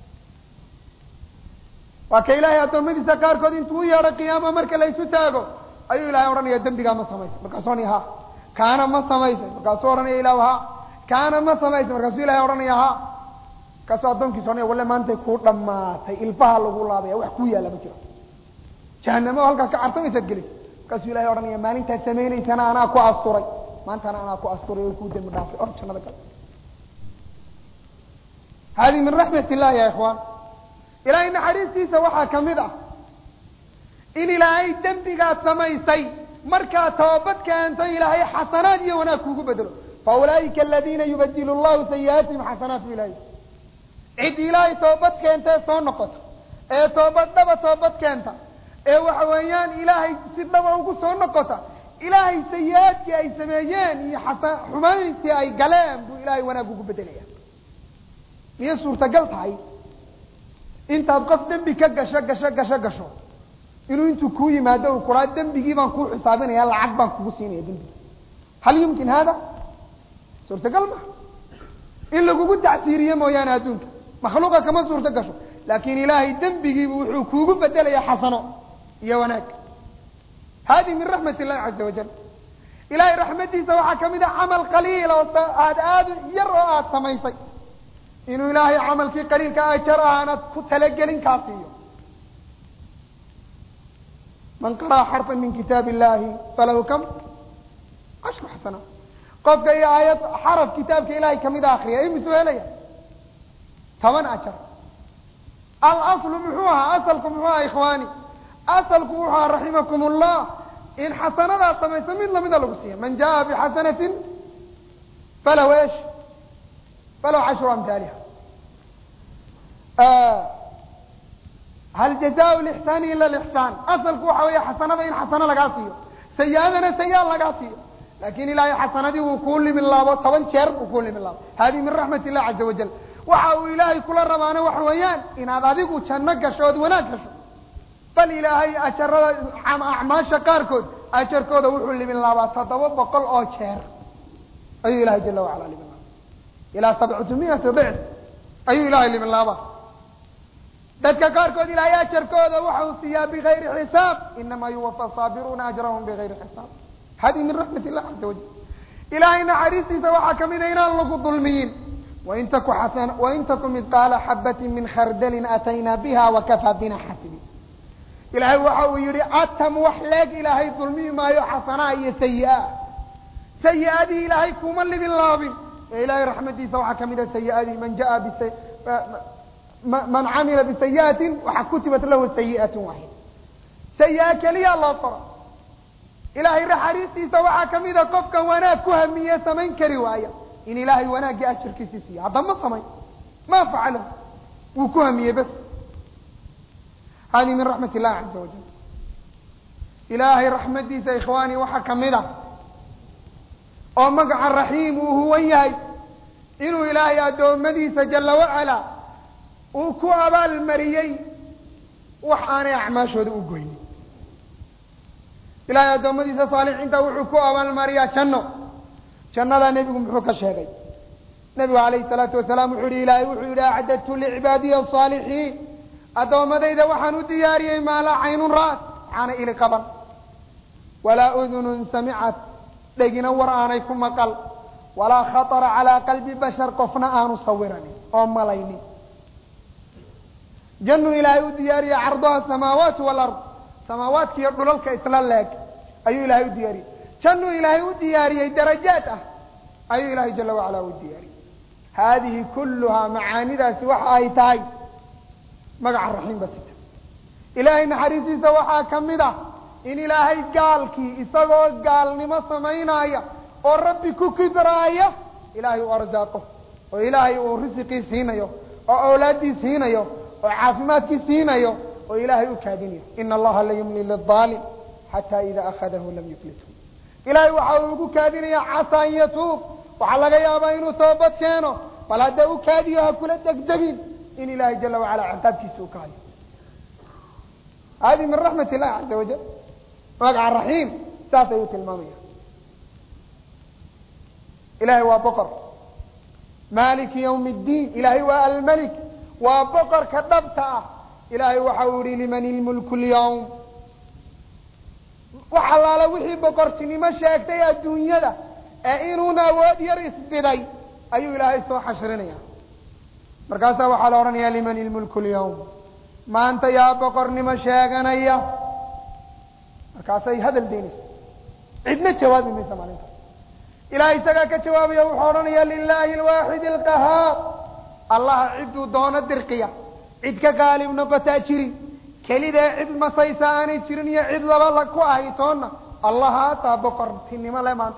waa ka ilaahay addoommadiisa qaarkood intuu u yeedho qiyaama marka la isu taago ayuu ilahay odhanaya dembigaa ma samaysay markaasuu ohanaya ha kaana ma samaysay markaasuu odhanaya ilah ha kaana ma samaysay markaasuu ilahay odhanaya ha markaasuu addoonkiisa ohanaya walle maantay kuu dhamaatay ilbaha lagu laabaya wax kuu yaalla ma jiro jahanamo oo halkaas ka cartamaysaad gelaysa markaasuu ilahay odhanaya maalintaad samaynaysana anaa ku asturay maantana anaa ku asturay oo kuu dembi dhaafay or jannada gal hadi min raxmat illahi ya ikhwaan ilaahay naxariistiisa waxaa ka mid ah in ilaahay dembigaad samaysay markaad toobad keento ilaahay xasanaad iyo wanaag kuugu bedelo fa ulaa'ika aladiina yubadilu llahu sayi'aatihim xasanaat bu ilahay cid ilaahay toobad keenta ee soo noqota ee toobad dhaba toobad keenta ee waxa weeyaan ilaahay si dhaba ugu soo noqota ilaahay sayi-aadkii ay sameeyeen iyo xasa xumayntii ay galeen buu ilaahay wanaag ugu bedelaya miyay suurtagal tahay intaad qof dembi ka gasho gasho gasho gasho inuu intuu kuu yimaado uu kuraa dembigii baan kuu xisaabinaya lacag baan kugu siinaya dembigi hal yumkin hada suurtagal ma in lagugu tacsiiriye mooyaane adduunka makhluuqa kama suurto gasho laakin ilaahay dembigiibu wuxuu kuugu bedelaya xasano iyo wanaag hadi min raxmat illahi caza wajal ilahay raxmadiisa waxaa kamid a camal qaliil oo aad aada yar oo aada samaysay inuu ilaahay camalkii qaliilka ajar aanad ku talagelin kaa siiyo man qara'a xarfan min kitaab illahi falahu kam ashru xasana qofka iyo aayad xaraf kitaabka ilahay kamida akriya imisuu helaya toban ajar alaslu muxuu ahaa asalku muxuu ahaa ikhwaani asalku wuxuu ahaa raximakum ullah in xasanadaad samayso mid lamida lagu siiya man jaa bixasanatin falahu esh falahu cashru amhaaliha hal jazaa lixsaani ila lixsaan asalku waxa weeye xasanada in xasano lagaa siiyo sayi-adana sayi-a lagaa siiyo lakin ilaahay xasanadii wuu kuu limin laabo toban jeer buu kuu limin laabo hadihi min raxmat illah caza wajal waxa uu ilaahay kula rabaana waxa weeyaan inaad adigu janno gasho ood wanaag gasho bal ilaahay ajarada acmaasha qaarkood ajarkooda wuxuu limin laabaa toddoba boqol oo jeer ayuu ilahay jala wacala limin laaba ilaa sabcatu miyati dicf ayuu ilahay limin laabaa dadka qaarkood ilaahay ajarkooda waxau siiyaa bigayri xisaab inamaa yuwafa saabiruuna ajrahum bigayri xisaab hadihi min raxmat illah caza wajal ilaahay naxariistiisa waxaa kamid a inaan lagu dulmiyin wain taku xasan wain taku midqaala xabatin min khardalin ataynaa biha wakafaa bina xasibi ilaahay waxa uu yihi atam wax leeg ilaahay dulmiyi maayo xasanaa iyo sayi-a sayi-adii ilaahay kuma libin laabin ee ilahay raxmadiisa waxaa kamid a sayi-adii man jaa bis man camila bisayi'atin waxaa kutibat lahu sayi'at waaxid sayi-a keliya loo qoro ilaahay naxariistiisa waxaa kamid a qofka wanaag ku hamiye samayn kari waaya in ilaahay wanaaggii ajarkiisi siiyo haddaba ma samayn ma facalahu wuu ku hamiyey bas hadihi min raxmat illahi caza wajal ilaahay raxmadiisa ikhwaani waxaa kamid ah oo magaca raxiim uu huwan yahay inuu ilaahay addoommadiisa jala wacala uu ku abaalmariyey wax aanay acmaashooda u goynin ilahay addoommadiisa saalixiinta wuxuu ku abaalmariyaa janno jannadaa nebigu muxuu ka sheegay nebigu calayhi salaatu wasalaam wuxuu yihi ilaahay wuxuu yidhi acdadtu licibaadiya asaalixiin addoommadayda waxaan u diyaariyey maa laa caynun ra'at waxaana ili qaban walaa udunun samicat dhegina war aanay ku maqal walaa khatara calaa qalbi bashar qofna aanu sawiranin oo malaynin jannuu ilaahay u diyaariyey carduha asamaawaat walard samaawaadka iyo dhulalka isla leeg ayuu ilaahay u diyaariyey jannuu ilaahay u diyaariyey darajaad ah ayuu ilaahay jala wacala u diyaariyey haadihi kulluhaa macaanidaasi waxa ay tahay magaca raxiim ba sita ilaahay naxariistiisa waxaa ka mid ah in ilaahay gaalkii isagoo gaalnimo samaynaya oo rabbi ku kibraaya ilaahay uu arsaaqo oo ilaahay uu risiqii siinayo oo awlaaddii siinayo oo caafimaadkii siinayo oo ilaahay u kaadinayo ina allaha la yumli liaalim xataa ida akhadahu lam yuflithu ilaahay waxa uu ugu kaadinaya casa an yatuub waxaa laga yaabaa inuu toobad keeno bal hadda u kaadiyo ha kula degdegin in ilaahay jala wacala ciqaabkiisa u kahayo hadi min raxmat illahi caza wajal magaca raxiim saas ayuu tilmaamaya ilahay waa boqor maliki ywm اddiin ilahay waa almelik waa boqorka dhabta ah ilahay waxa uu yihi liman ilmulku lyawm wax allaala wixii boqortinimo sheegtay adduunyada ee inuuna awood yar isbiday ayuu ilaahay soo xashrinaya markaasaa waxaa la odhanaya liman ilmulku lyawm maanta yaa boqornimo sheeganaya markaasay hadal daynaysa cidna jawaabi maysa maalintaas ilahay isagaa ka jawaabaya wuxuu odhanaya lilahi alwaaxid alqahaar allaha cidduu doono dirqiya cid ka qaalib noqotaa jirin kelidee cid masaysa aanay jirin iyo cid laba la ku ahay toonna allahaasaa boqortinimo le maanta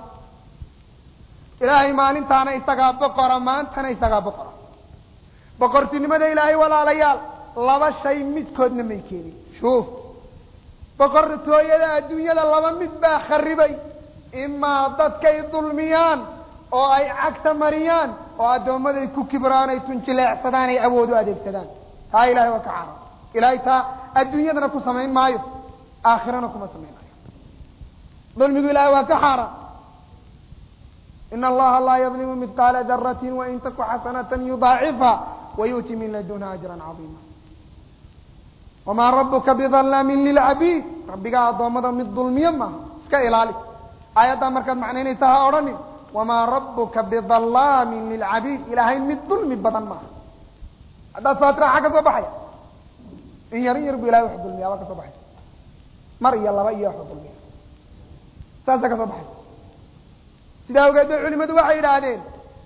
ilaahay maalintaana isagaa boqora maantana isagaa boqora boqortinimada ilaahay walaalayaal laba shay midkoodna may keenin shuuf boqortooyada adduunyada laba mid baa kharibay imaa dadkay dulmiyaan oo ay cagta mariyaan oo addoommaday ku kibraan ay tunjileecsadaan ay awood u adeegsadaan taa ilahay waa ka caara ilahay taa adduunyadana ku samayn maayo aakhirana kuma samayn maayo dulmigu ilahay waa ka xaaraan ina allaha laa yadlimu midqaala daratin wain taku xasanatan yudaacifha wayu'ti min ladunha ajran cadiima wamaa rabuka bidalaamin lilcabiid rabbigaa addoommada mid dulmiyo maaha iska ilaali aayaddaa markaad macnaynaysa ha odhanin wamaa rabuka bidalaamin lilcabiid ilaahay mid dulmi badan maaha haddaad saatira xaa ka soo baxaya in yar in yar bu ilahay wax dulmiya aba ka soo baxaysa mar iyo laba iyo wax dulmiya saasa ka soo baxaysa sidaa awgeed bay culimadu waxay yidhaahdeen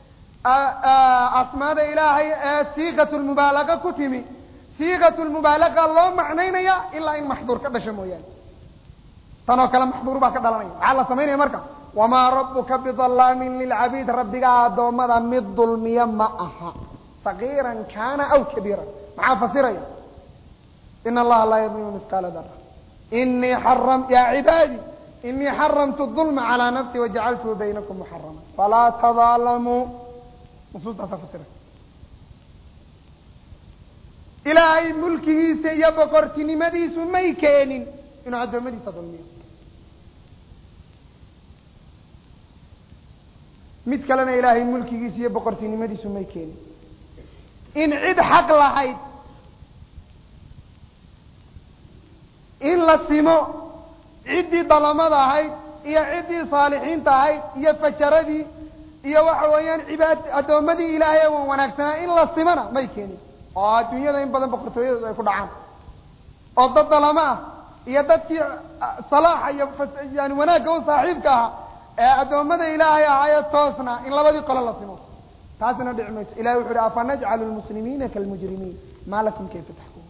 asmaada ilaahay ee siiqat lmubaalaqa ku timi siiqat lmubaalaqa loo macnaynaya ilaa in maxduur ka dhasho mooyaane tanoo kale maxduur baa ka dhalanaya maxaa la samaynaya marka wamaa rabuka bidalaamin lilcabiid rabbigaa addoommada mid dulmiya ma aha sagiiran kaana aw kabiiran maxaa fasiraya in allaha laa yadlimu mihqaala dara inii xaram ya cibaadi inii xaramtu dulma calaa nafsi wajacaltuhu baynakum muxarama falaa tadaalamuu nusuustaasaa fasiraysa ilaahay mulkigiisa iyo boqortinimadiisu may keenin inuu addoommadiisa dulmiyo mid kalena ilaahay mulkigiisa iyo boqortinimadiisu may keenin in cid xaq lahayd in la simo ciddii dalamada ahayd iyo ciddii saalixiinta ahayd iyo fajaradii iyo waxa weeyaan cibaad addoommadii ilaahay ee wanaagsanaa in la simona may keenin oo adduunyada in badan boqortooyadooda ay ku dhacaan oo dad dalamo ah iyo dadkii salaaxa iyo yani wanaagga u saaxiibka ahaa ee addoommada ilaahay ahaayo toosna in labadii qolo la simo taasina dhici mayso ilahi wuxu uhi afanajcalu lmuslimiina kalmujrimiin maa lakum kayfa taxkumun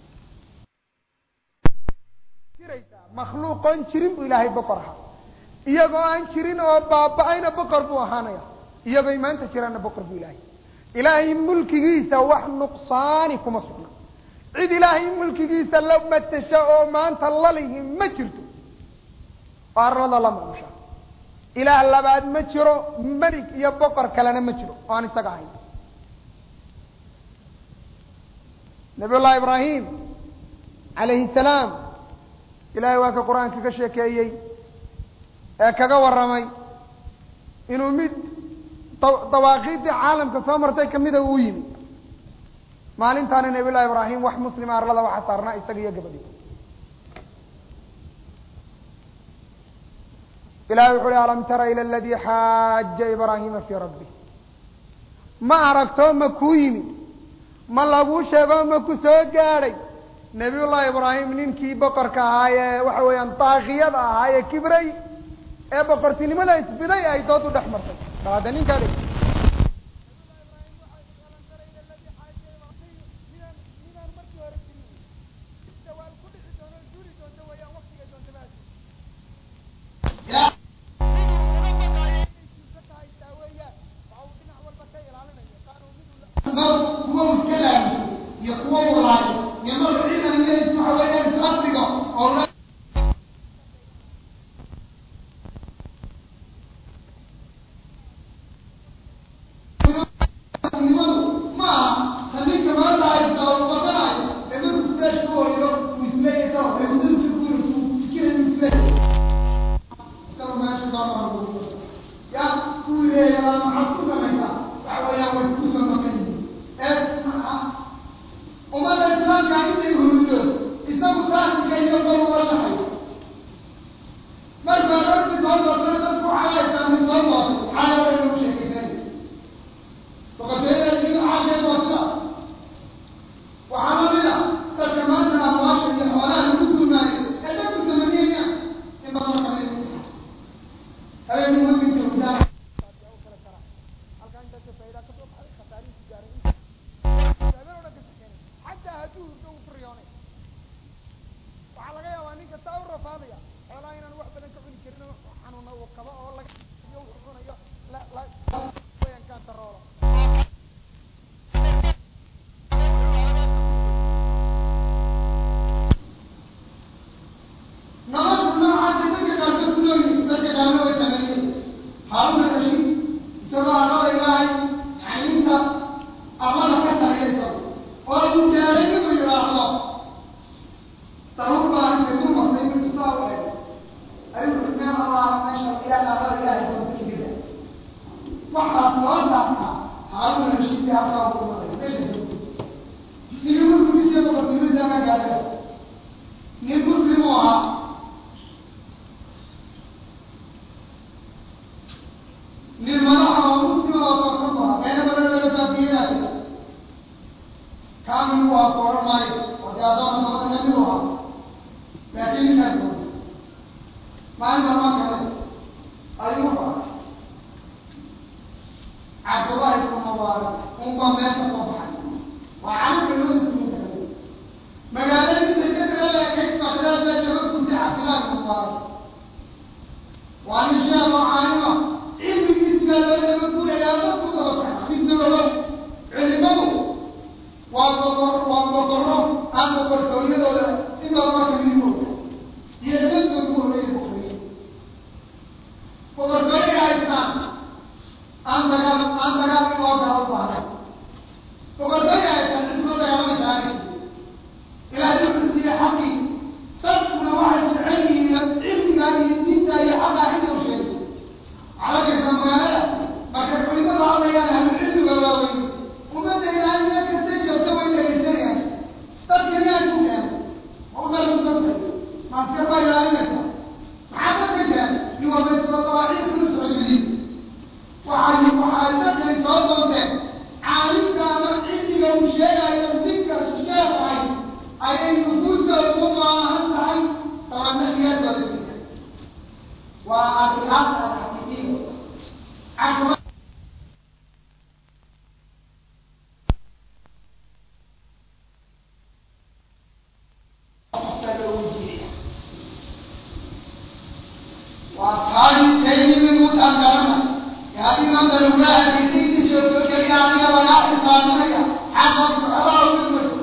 makhluuqoon jirin buu ilaahay boqor ahaa iyagoo aan jirin oo baaba-ayna boqor buu ahaanaya iyagooy maanta jiraanna boqor buu ilaahay ilaahay mulkigiisa wax nuqsaani kuma sugna cid ilaahay mulkigiisa la matasha oo maanta lalihi ma jirto oo arlada la maamusha ilaah labaad ma jiro melig iyo boqor kalena ma jiro oo aan isaga ahayn nabiy llahi ibraahim calayhi salaam ilahay waa ka qur-aanka ka sheekeeyey ee kaga warramay inuu mid dawaaqiidii caalamka soo martay kamida uu yimi maalintaana nabiy llahi ibraahim wax muslima arlada waxa saarnaa isaga iyo gabadhi ilahay wuxu uhi alam tara ila aladii xaaja ibraahima fii rabbi ma aragto ma kuu yimi ma laguu sheego ma ku soo gaadhay nabiy llahi ibraahim ninkii boqorka ahaa ee waxa weeyaan daakiyada ahaa ee kibray ee boqortinimada isbiday ay dood u dhex martay bal hadda ninkaa dheg kuwa iska laamiso iyo kuwa walaayo iyo marka ciidan leys waxa weeyaan isafdiga oo la nimadu ma aha hadinka maanta haysta oo qabanayo ee markuu fresh ku hoyo uu isleeyato ee mudada ku fikirayo isleeyato kama meesha doonaa ya kuwii reeyalaa maxaad ku samaysaa waxa weeyaan way kusoo maqan yihiin ee ummadda islaamka intay hurudo isagu taasika iyo bal uga shaxayo markaa dadki soo doortana dadku xalaysaa mid soo doortay xaalada lagu sheekaysanay boqortooyada iyo xaashee doortada waxaa lamid a dadka maanta amwaasha iyo xoolaha lagu duumaayo ee dadku samaniyayaan in badan kamid habeen umadinta hudaan xataa hadduu hurdo uu ku riyoonay waxaa laga yaabaa ninka taa u rafaadaya xoolaha inaan wax badan ka cuni karin oo xanuuna uu qabo oo laga iyo wuxuu cunayo la la wayaan kaantaroolo nolosha noocaasa dadka qaarkood ku noolyihin dadka qaarna way sameeyeen haaruna rashiid isagoo arlada ilaahay yacniinta arlada ka taliyaysa oo uu gaaray inuu yidhaahdo daruur baa inta ku martay inuu saa u ego ayuu xusmeen allah meesha ilaah arlada ilaahay kontakigada waxaa soo daaftaa haaruna rashiidkii halkaa uu ku maray meesha sidii markuu isii boqortinimada ma gaadhay nin muslim u ahaa nin madaxa oo muslima oo toosan bu ahaa beena badan laga baabiyeenaayo kaamil u ahaa ku odhan maayo oo dee adoona samada kamid u ahaa laakiin ninkaas doona maalinta ma kale ayuu wuxuu arkay cabdullaahi ibnu mubaarak unbaa meel ka soo baxay waa calan culimada muslimiinta kamid magaaladii sekadara leekayd bakdaad baa jaba kuntay cabdullaahi ibnu mubaarak waa nin sheekh oo caalima cilmigiisa loo daba gurayaa ma ku daba baxay midnooba culimadu waa boqor waa boqorro aan boqortooyadooda in badan marka midimooda iyo nabadoodu horeyay boqoriyey boqortooyay haystaan aan dagaal aan dagaal in loo gala u baahday boqortooyay haystaan cisma dagaalamaysa aanay ilaahay wuxuu siiyey xaqii dadkuna waxay jecel yihiin cilmiga iyo diinta iyo xaqaa xidda u sheegay calakaysa magaalada markay culimadu hadlayaan ahlucilmiga waaweyn ummadda ilaahay meel kastay joogta way dhegaysanayaan dadka miyaa ku keenay ma udalusantay maaska baa ilaalinaysa maxaa dadka keenay yuwabaysa dawaaciid kuna socodgeliin waxay waxay dadkani soo doonteen caalimka ama cilmiga uu sheegayo ninkaas sheekahay ayay nufuustooda u baahan tahay tabanaiyaadooda jirta waa arrimaad alxaqiiqiyo caqba waa qaali kaydimi mutangarana yaadi maanta lugaaha diinta joogto keliya aniga lagaa xisaabinaya xaqood saxabaa u dhigmayso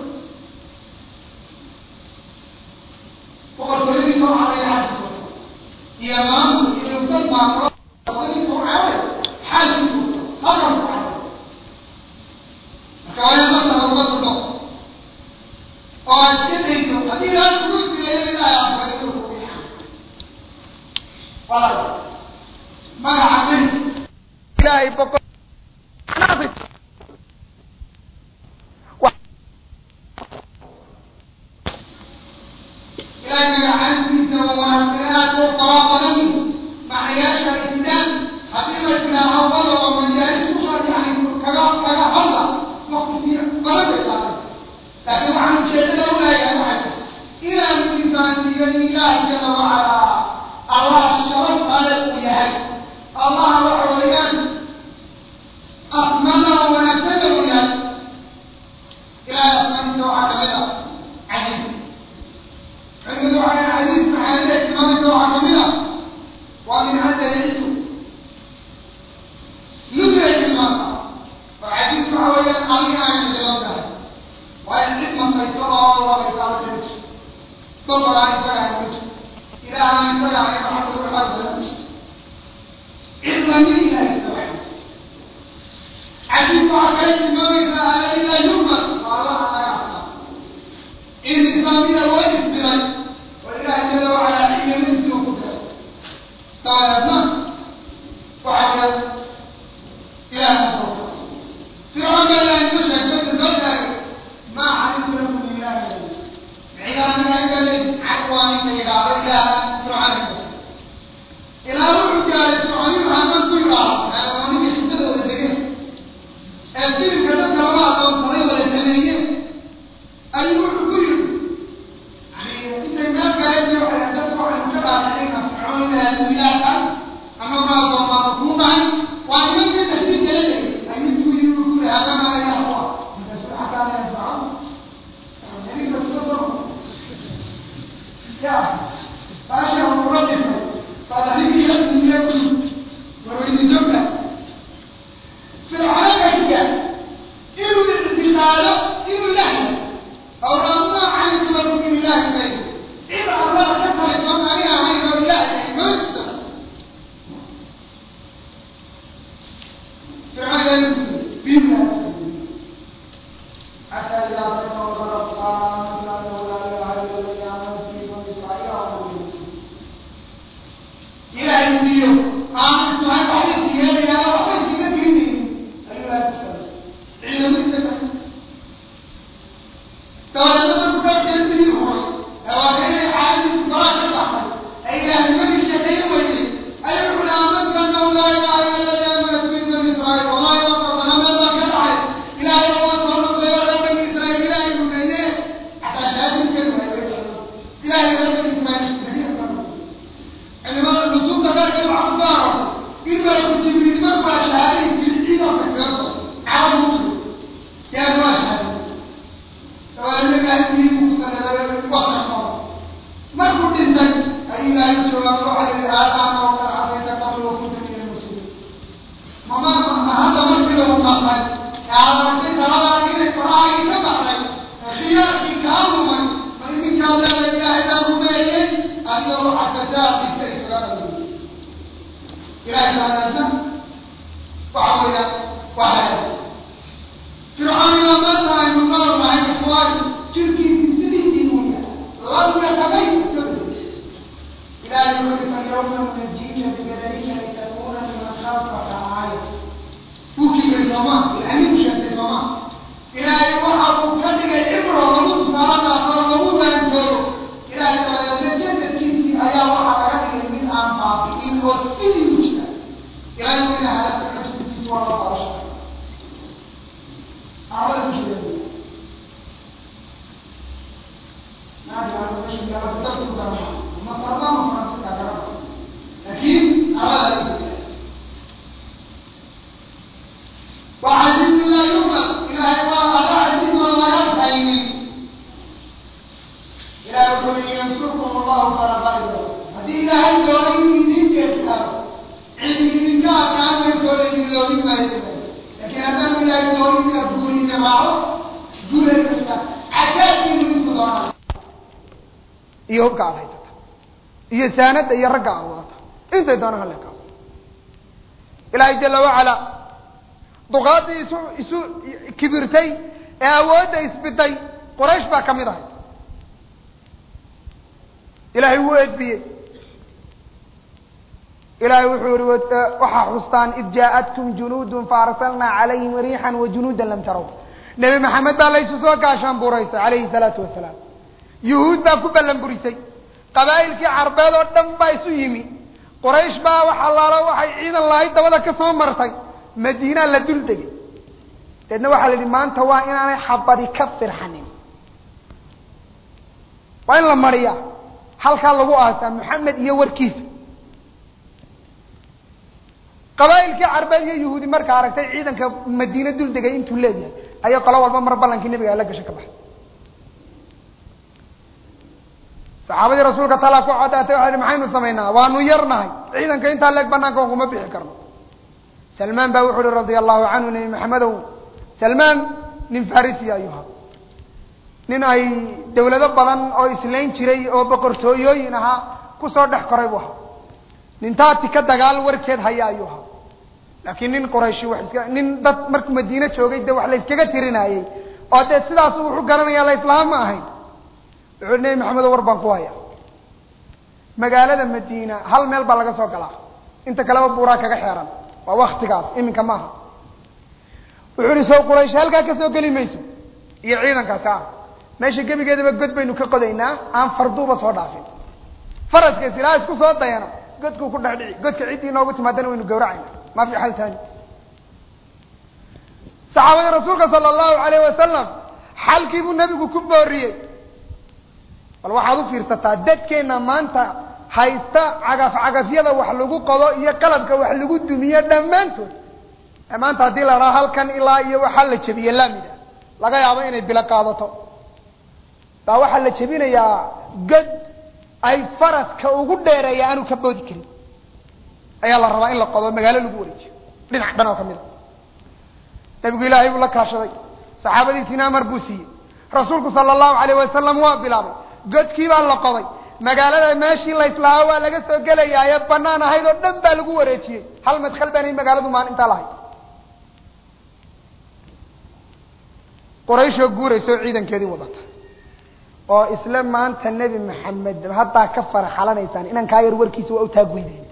boqortooyadii soo caraya xajiska iyo maamul iyo dad maamulo boqortooyadii soo caray xajisu halkan ku caray marka waa in dadka looga tudho oo aad ka dayso haddii ilaahay kugu dilayo ilaahay afray inuu kugu yaxan walaal magaca beri ilaahay boqol ilaahay gacantiisa wanaagsanaaad u fara badan macnayaasha islaan haddii la tilaaho wada oo majaalis kusa yani kaga kaga hadla waqti fiic badan bay qaadaysa laakiin waxaan ujeedada u leeyahay waxay inaan ifaandiyo ilaahay jala wacalaa allah sharaf ale uu yahay allah waxa weeyaan asmada wanaagsana uu yahay ilaahay asmaadiisa waxaa kamid a cadiis culimadu waxay xadiis maxaade tilmaamaysa waxaa kamid a waa min hadda yacisu nusray tilmaamta oo xadiis waxa weeyaan alina ay xidilan tahay waa in cid mantayso oo labaysaala jirto dolbalaan isagaa mid ilaahan isagaa ay maxabad waxaasala cid lamid ilahay isagaa xadiis waxaa kale tilmaamaysa alalila yumar waa allaha naga arkaa in islaamiya loo isbilay oo ilaahay jala wacalaa xikmadiisi uu ku diray dabeedna waxa weya ilaah fircoon baa ilahay soo sheegtay soo taagay maa calimtu lakum min ilaahi cibaadana ingalay waa in la yidhaahdo ilaaha fircoon ilaa wuxuu gaaray fircooniyu haman ku yidhaahdo xayawaaniga xidadooda degeen ee filmka dadka lama adoonsaday wala sameeyeen ayuu wuxuu ku yidhi yani intay meel gaayadii waxay dadku waxay ka dhaadhicina fircoon ilaaha ilaaha ama ma adoonmaano kuu dhacay waa nimankeeda sii daladayay ayuu ku yidhi uu ku yidhi hadana ilaah ku ah intaas xataa ya fircoon aniga sida daro ya baasha ula dhintay baad anigii laftiiya ku warweydisoka fircoonayga inuu ictiqaado inuu ilahay aw ramaa calimtu lakum min ilaahi gayr cid allah ka talaysoon ani ahayn oo ilaahay ay mama jirto fircoon yaa kusi bimla حتى إذا رأيت وغلط قال آمنت أنه لا إله إلا الذي آمنت به بني إسرائيل وأنا من المسلمين إلى يوم آمنت أن أحدث يا يا وحيد كثيرين أيها المسلمين علم التفكير تولى من كان يدري هو أو كان حال استدراك الأحد أي لا يمكن شيء ويلي أي آمنت أنه لا إله إلا الذي آمنت به بني إسرائيل وما يوقف أنا ما كان عليه إلى يوم تولى بني إسرائيل إلى يوم حتى شاهدوا كلمة إلى يوم بني إسرائيل علماء النصوص تبارك العصار إما يكون جبريل مرفع شهادين في الدين وتكبر على المسلم يا جماعة شهادين فأنا لا يمكن مستند وقت ما كنت إنسان أي لا يمكن أن تروح لهذا أنا وقد عصيت قبل وكنت من المسلمين ما ما هذا مرفع له مقال يا رب أنت ترى إلى القرآن كما خيار في كامل فإن كان لا إله إلا هو أن يروح الفساد باستئسرار إلى هذا وعوية وحياة فرعون ما مر أن يقال مع الإخوان تركي تسلي دينية لم يتبين كذب إلى أن يعرف اليوم ننجيك ببدنك لتكون لمن خلفك آية وكي الزمان الأمين شد الزمان إلى أن يوحد كذب العبرة ومت صلاة أفضل ومت أن تروح إلى أن ayaa waxaa laga dhigay mid aan baabi'in oo sidii u jira ilaa yomina halaka xajbitiis waa la baasha arada ku jira masarbama fransiska garaba laakiin arada ku jira وعزيز لا يغلب إلهي الله عزيز ولا يرفعين إلى يقول إن ينصركم الله فلا غالب لكم هذه إلهي دوري من ذيك الكتاب عندي من كان كان يسول لي دوري ما يسول لكن هذا من إلهي دوري من الدوري جماعه دور الكتاب عجائب من فضانا iyo hubka aad haysata iyo saanada iyo ragga aad wadata intay doonaan hala kaado ilaahay jala wacala duqaadii isu isu kibirtay ee awoodda isbiday quraysh baa ka mid ahayd ilaahay wuu edbiyey ilaahay wuxuu yihi waxaa xustaan id jaaءatkum junuudun faarsalnaa calayhim riixan wajunuuda lam tarow nebi maxamed baa laysu soo gaashaan buraystay calayhi salaatu wasalaam yuhuud baa ku ballan burisay qabaa'ilkii carbeed oo dhan baa isu yimi quraysh baa wax allaalo waxay ciidan lahayd dabada ka soo martay madiinaa la dul degay deedna waxaa la yidhi maanta waa inaanay xabadi ka firxanin waa in la mariyaa halkaa lagu aasaa maxamed iyo warkiisa qabaa'ilkii carbeed iyo yahuudi markaa aragtay ciidanka madiine dul degay intuu leeyahay ayay qolo walba mar ballankii nabiga ala gasho ka baxay saxaabadii rasuulka talaa ku cadaatay waxay hi maxaynu samaynaa waanu yarnahay ciidanka intaa leeg banaanka on kuma bixi karno salmaan baa wuxu uhi radia allahu canhu nebi maxamedow salmaan nin farisiya ayuha nin ay dawlado badan oo islayn jiray oo boqortooyooyin ahaa kusoo dhex koray buu ahaa nin taati ka dagaal warkeed haya ayuu ahaa laakiin nin qurayshi wax iska nin dad markuu madiine joogay dee wax la yskaga tirinayey oo dee sidaas wuxuu garanaya la islaam ma ahayn wuxuu nebi maxamedo war baan ku haya magaalada madiina hal meel baa laga soo galaa inta kaleba buuraa kaga xeeran waa waktigaas iminka maaha wuxuu ihi sow quraysh halkaa ka soo geli mayso iyo ciidankaasi ah meesha gebigeedaba god baynu ka qodaynaa aan farduuba soo dhaafin faraska isilaa isku soo dayana godkuu ku dhex dhici godka ciddii inoogu timaadana waynu gawracayna ma fi xal taani saxaabadii rasuulka sala allahu alayh wasalam xalkii buu nebigu ku booriyey bal waxaad u fiirsataa dadkeenna maanta haysta cagaf cagafyada wax lagu qodo iyo qalabka wax lagu dumiyo dhammaantood maanta haddii la dhaha halkan ilaa iyo waxaa la jebiye laamida laga yaabo inay bilo qaadato baa waxaa la jebinayaa god ay faraska ugu dheereeya aanu ka boodi karin ayaa la rabaa in la qodo magaalo lagu wareejiyo dhinac dhan oo kamid a nabigu ilaahay buu la kaashaday saxaabadiisiina amar buu siiyey rasuulku sala allahu alayh wasalam waa bilaabay godkii baa la qoday magaalada meeshii la islaaho waa laga soo gelayaa ee banaan ahayd oo dhan baa lagu wareejiyey hal madkhal baanay magaaladu maalintaa lahayd qurayshoo guuraysa oo ciidankeedii wadata oo isla maanta nebi maxamed haddaa ka farxalanaysaan inan kaa yar warkiisa waa u taagweydeen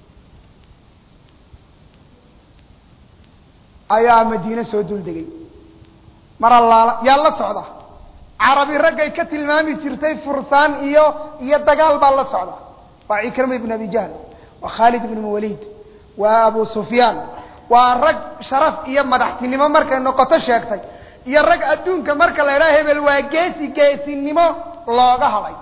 ayaa madiine soo duldegay mar allaala yaa la socda carabi raggay ka tilmaami jirtay fursaan iyo iyo dagaal baa la socda waa cikrama ibn abi jahl waa khaalid ibn waliid waa abu sufyaan waa rag sharaf iyo madaxtinimo markay noqoto sheegtay iyo rag adduunka marka la idhaha hebel waa geesi geesinimo looga hadhay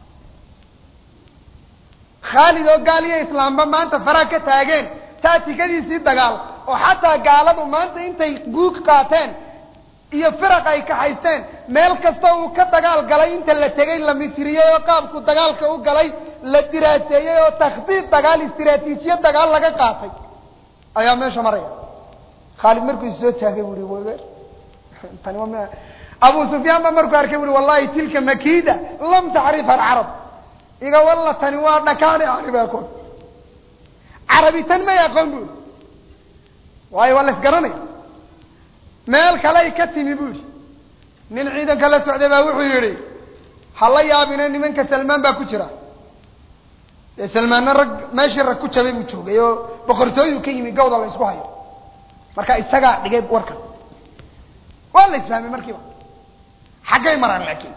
khaalid oo gaal iyo islaamba maanta faraa ka taageen taatikadiisii dagaal oo xataa gaaladu maanta intay guug qaateen iyo firaq ay kaxaysteen meel kasta uu ka dagaal galay inta la tegay la mitiriyey oo qaabku dagaalka u galay la diraaseeyey oo takhdiid dagaal istiraatiijiya dagaal laga qaatay ayaa meesha maraya khaalid markuu is soo taagay bu i tani waa abu sufyaan ba markuu arkay ui wallahi tilka makida lam tacrifha alcarab iga walla tani waa dhakaani carabi aqoon carabi tan may aqoon bu i waayo waa la isgaranaya meel kaley ka timi bu ihi nin ciidanka la socday baa wuxuu yihi hala yaabine nimanka salmaan baa ku jira dee salmaanna rag meeshii rag ku jabay buu joogay oo boqortooyu ka yimi gawda la isku hayo marka isagaa dhigay warkan waa la isfahmay markiiba xaggay maraan laakiin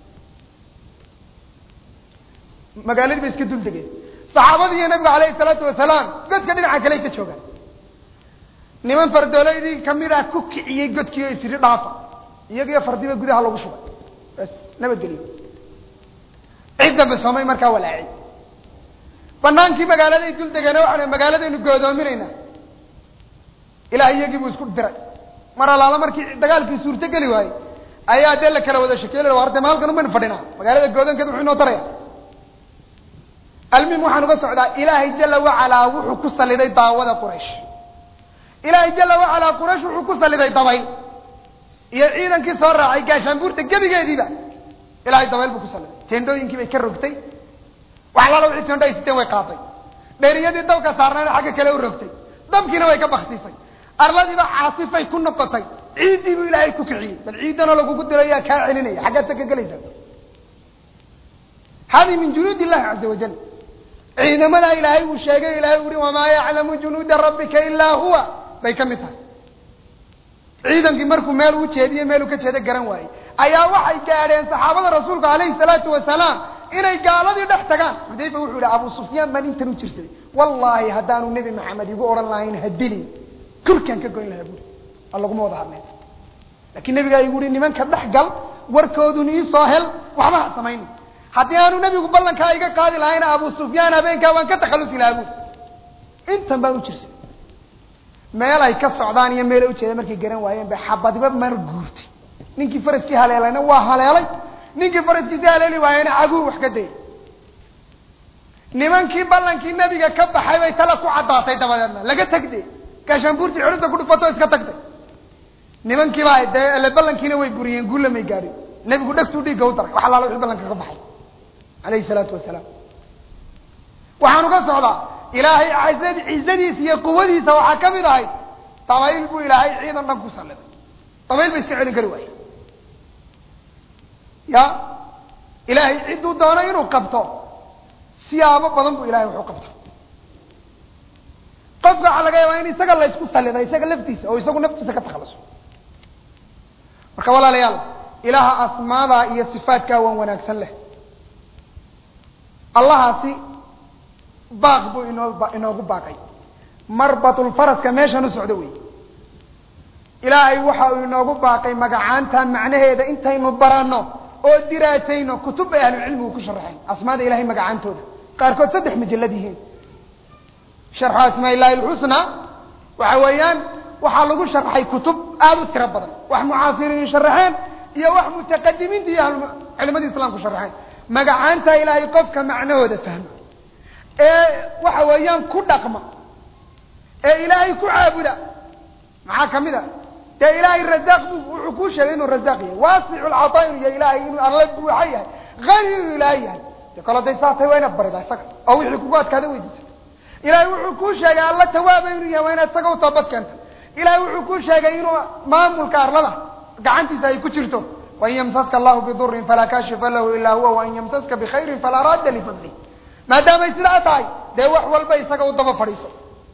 magaaladii bay iska dul degeen saxaabadii iyo nabigu alayhi salaatu wasalaam godka dhinaca kaley ka joogaan niman fardooleydii kamid ah ku kiciyey godkii oo isiri dhaafa iyagiyo fardiba gudaha lagu shubay bas nabadgeliyo cid dambe soomay markaa walaaci banaankii magaaladay dul degeene waxaa magaaladaynu goodoominaynaa ilaah iyagii buu isku diray mar alaala markii dagaalkii suurto geli waayey ayaa dee la kala wada shekeyle war de ma halkan umaynu fadhinaa magaalada goodankeed wuxuu inoo taraya almim waxaan uga socdaa ilaahay jala wacalaa wuxuu ku saliday daawada quraysh ilaahay jala wacalaa quraysh wuxuu ku saliday dabayl iyo ciidankii soo raacay gaashaanbuurta gebigeediiba ilahay dabayl buu ku saliday teendhooyinkii bay ka rogtay wax alaala wixii teendho ay siteen way qaaday dheeriyadii dabka saarnayna xagga kale u rogtay dabkiina way ka baktisay arladiiba caasifay ku noqotay ciiddii buu ilaahay ku kiciyey bal ciidanoo lagugu diray yaa kaa celinaya xaggaad ka gelaysaa hadi min junuud illahi caza wajal ciidamadaa ilaahay uu sheegay ilahay uu hi wamaa yaclamu junuuda rabbika ilaa huwa bay ka mid tahay ciidankii markuu meel u jeediye meeluu ka jeeda garan waayey ayaa waxay gaadheen saxaabada rasuulka alayhi salaatu wasalaam inay gaaladii dhex tagaan xudayfa wuxuu yihi abu sufyaan baan intan u jirsaday wallaahi haddaanu nebi maxamed igu odhan lahayn hadini korkaan ka goyn lahaa buuri a laguma wada hadleen laakiin nebigaa igu hi nimanka dhex gal warkoodun iisoo hel waxba ha samayn haddii aanu nebigu ballankaa iga qaadi lahayna abu sufyaan habeenkaa waan ka takhallusi lahaa buuri intan baan u jirsaday meel ay ka socdaan iyo meel ay ujeeda markay garan waayeen bay xabadiba mar guurtay ninkii faraskii haleelayna waa haleelay ninkii faraskiisi haleeli waayena caguu wax ka dayay nimankii ballankii nebiga ka baxay bay tala ku caddaatay dabadeedna laga tagde gaashaanbuurtii xidhinta ku dhufato iska tagtay nimankiibaa dee ele ballankiina way buriyeen guulla may gaadhin nebigu dhegtuu dhiigga u daray wax allaala wixii ballanka ka baxay alayhi salaatu wasalaam waxaanu ka socdaa ilaahay cizad cizadiisa iyo quwadiisa waxaa ka mid ahayd dabayl buu ilaahay ciidan dhan ku salliday dabayl ba iska celin kari waaye ya ilaahay cidduu doono inuu qabto siyaabo badan buu ilahay waxu qabto qofka waxaa laga yaabaa in isaga la isku sallida isaga laftiisa oo isagu naftiisa ka takhaluso marka walaalayaal ilaaha asmaadaa iyo sifaatkaa waan wanaagsan leh allahaasi baaq buu inoo inoogu baaqay marbatulfaraska meeshan u socdo wey ilaahay waxa uu inoogu baaqay magacaanta macnaheeda intaynu baranno oo diraasayno kutub bay ahlucilmigu ku sharaxeen asmaada ilahay magacaantooda qaarkood saddex majalad yihiin sharxu asmaa illahi alxusna waxa weeyaan waxaa lagu sharaxay kutub aada u tiro badan wax mucaasiriin sharaxeen iyo wax mutaqadimiinta iyo culimadii islamku sharaxeen magacaanta ilaahay qofka macnahooda fahma ee waxa weeyaan ku dhaqma ee ilaahay ku caabuda maxaa kamid a dee ilaahay razaaq bu wuxuu kuu sheegay inuu razaaq yahay waasicu lcataa inuu yahay ilahay inuu alla buuxa yahay hani inuu ilaahay yahay de kalo day saa tahay waa inaad baridaa isaga oo wixii kugu adkaada weydiisato ilahay wuxuu kuu sheegay alla tawaaba inuu yahay waa inaad isaga u toobad keento ilahay wuxuu kuu sheegay inuu maamulka arlada gacantiisa ay ku jirto wain yamsaska allahu bidurin falaa kaashifa lahu ilaa huwa wain yamsaska bikhayrin falaa raadda lifadlih maadaamay sidaa tahay dee wax walba isaga u daba fadhiiso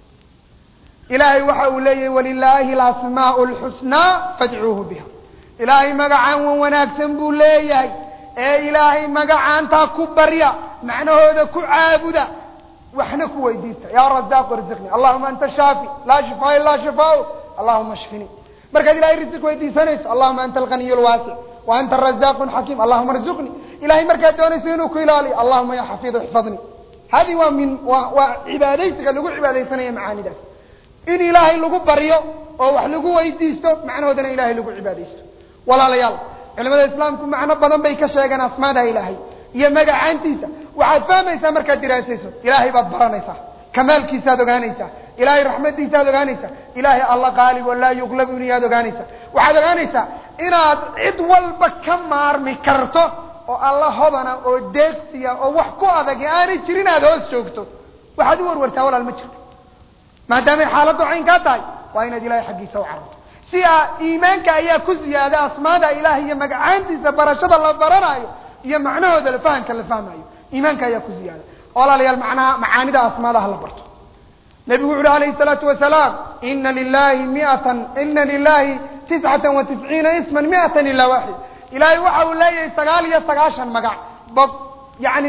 ilaahay waxa uu leeyahay walilaahi alasmaau lxusnaa fadcuuhu biha ilaahay magacaan wan wanaagsan buu leeyahay ee ilaahay magacaantaa ku barya macnahooda ku caabuda waxna ku weydiista ya razaaqu irziqni allahuma anta shaafi laa shifaa ilaa shifaau allahuma shfini markaad ilahay risiq weydiisanayso allahuma anta alganiy lwaasic wa anta arazaaqu xakiim allahuma arzuqni ilahay markaad doonayso inuu ku ilaaliyo allahuma ya xafiid ixfadni hadi waa min waa waa cibaadaysiga lagu cibaadaysanaya macaanidaas in ilaahay lagu baryo oo wax lagu weydiisto macnahoodana ilahay lagu cibaadaysto walaalayaal culimada islaamku macno badan bay ka sheegeen asmaada ilaahay iyo magacaantiisa waxaad fahmaysaa markaad diraasayso ilaahay baad baranaysaa kamaalkiisaad ogaanaysaa ilahay raxmadiisaad ogaanaysaa ilahay alla qaalib oo laa yuqlab inaad ogaanaysaa waxaad ogaanaysaa inaad cid walba ka maarmi karto oo alla hodana oo deegsiya oo wax ku adag aanay jirin aad hoos joogto waxaad u warwartaa walaal ma jirto maadaamay xaaladdu caynkaa tahay waa inaad ilahay xaggiisa u cararto si a iimaanka ayaa ku ziyaada asmaada ilaah iyo magacaantiisa barashada la baranaayo iyo macnahooda la fahamka la fahmayo iimaanka ayaa ku ziyaada walaalayaal macnaha macaanida asmaadaha la barto nebigu wuxu uhi alayhi الsalaatu wasalaam ina lilahi miatan ina lilahi tiscata wa tisciina isma miatan ila waxid ilahay waxa uu leeyahay sagaal iyo sagaashan magac bo yani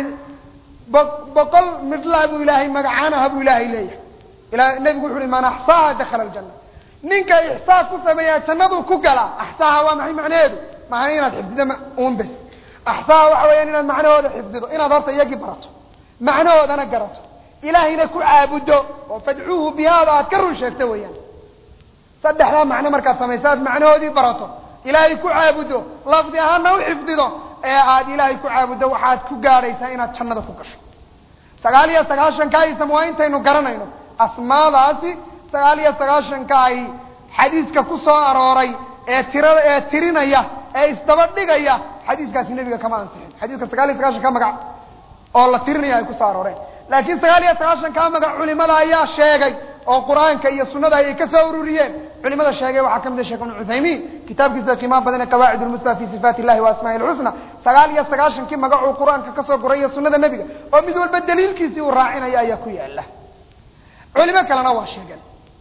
bo boqol midlaa buu ilaahay magacaanaha buu ilaahay leeyahay ila nebigu wuxu uhi man axsaaha dakala aljana ninka ixsaa ku sameeyaa jannaduu ku galaa axsaaha waa maxay macnaheedu maana inaad xifdido un bes axsaaha waxa weeyaan inaad macnahooda xifdido inaad horta iyagii barato macnahoodana garato ilaahayna ku caabudo oo fadcuuhu bihaada aad ka run sheegto weeyaan saddexdaa macno markaad samayso aad macnahoodii barato ilaahay ku caabudo lafdi ahaana u xifdido ee aad ilaahay ku caabuddo waxaad ku gaadhaysaa inaad jannada ku gasho sagaal iyo sagaashanka isam waa intaynu garanayno asmaadaasi sagaal iyo sagaashanka ay xadiiska ku soo arooray ee tirada ee tirinaya ee isdaba dhigaya xadiiskaasi nebiga kama ansixin xadiiska sagaal iyo sagaashanka magac oo la tirinaya ay kusoo arooreen laakiin sagaal iyo sagaashankaa magac culimada ayaa sheegay oo qur-aanka iyo sunnada ayay ka soo ururiyeen culimada sheegay waxaa ka mid a sheekh ibnu cuthaymiin kitaabkiisa qiimaha badan ee qawaacid lmusla fi sifaat illahi wa asmaai lxusna sagaal iyo sagaashankii magacuu qur-aanka kasoo guray iyo sunnada nebiga oo mid walba daliilkiisii uu raacinayo ayaa ku yaala culimo kalena waa sheegeen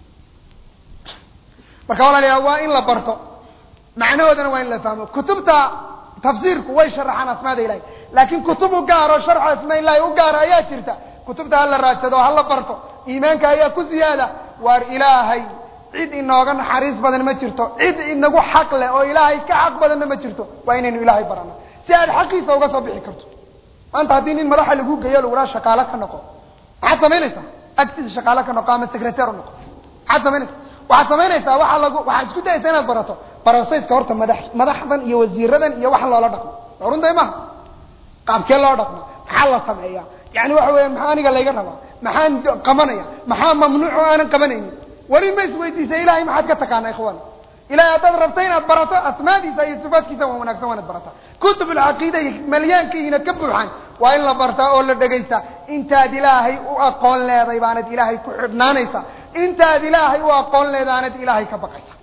marka walaalayaal waa in la barto macnahoodana waa in la fahmo kutubta tafsiirku way sharaxaan asmaada ilahi laakiin kutub u gaaro sharxu asmaa ilahi u gaara ayaa jirta kutubta hala raadsado hala barto iimaanka ayaa ku ziyaada waar ilaahay cid inooga naxariis badan ma jirto cid inagu xaq leh oo ilaahay ka xaq badanna ma jirto waa inaynu ilaahay barano si aad xaqiisa uga soo bixi karto maanta haddii nin madaxa lagu geeyo lagudhaa shaqaalo ka noqo maxaad samaynaysaa agtiisa shaqaalo ka noqo ama secretar u noqo maxaad samaynaysaa waxaad samaynaysaa waaa lagu waxaad isku dayaysaa inaad barato barosayska horta madax madaxdan iyo wasiiradan iyo waxa loola dhaqmo runday maha qaabkee loo dhaqmo maxaa la sameeyaa yani waxa weya maxaa aniga layga rabaa maxaan qabanaya maxaa mamnuuc oo aanan qabanaynin weli ma isweydiisa ilahay maxaad ka taqaana ikhwan ilahay haddaad rabto inaad barato asmaadiisa iyo sifaadkiisa waa wanagsan waa inaad barata kutub alcaqiida iyo malyaankiina ka buuxaan waa in la bartaa oo la dhegaysta intaad ilaahay u aqoon leeday baanad ilaahay ku xidhnaanaysa intaad ilaahay u aqoon leedaanad ilaahay ka baqaysa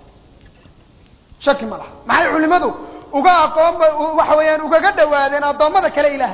shaki ma laha maxay culimadu uga aqoon waxa weeyaan ugaga dhawaadeen addoommada kale ilaahay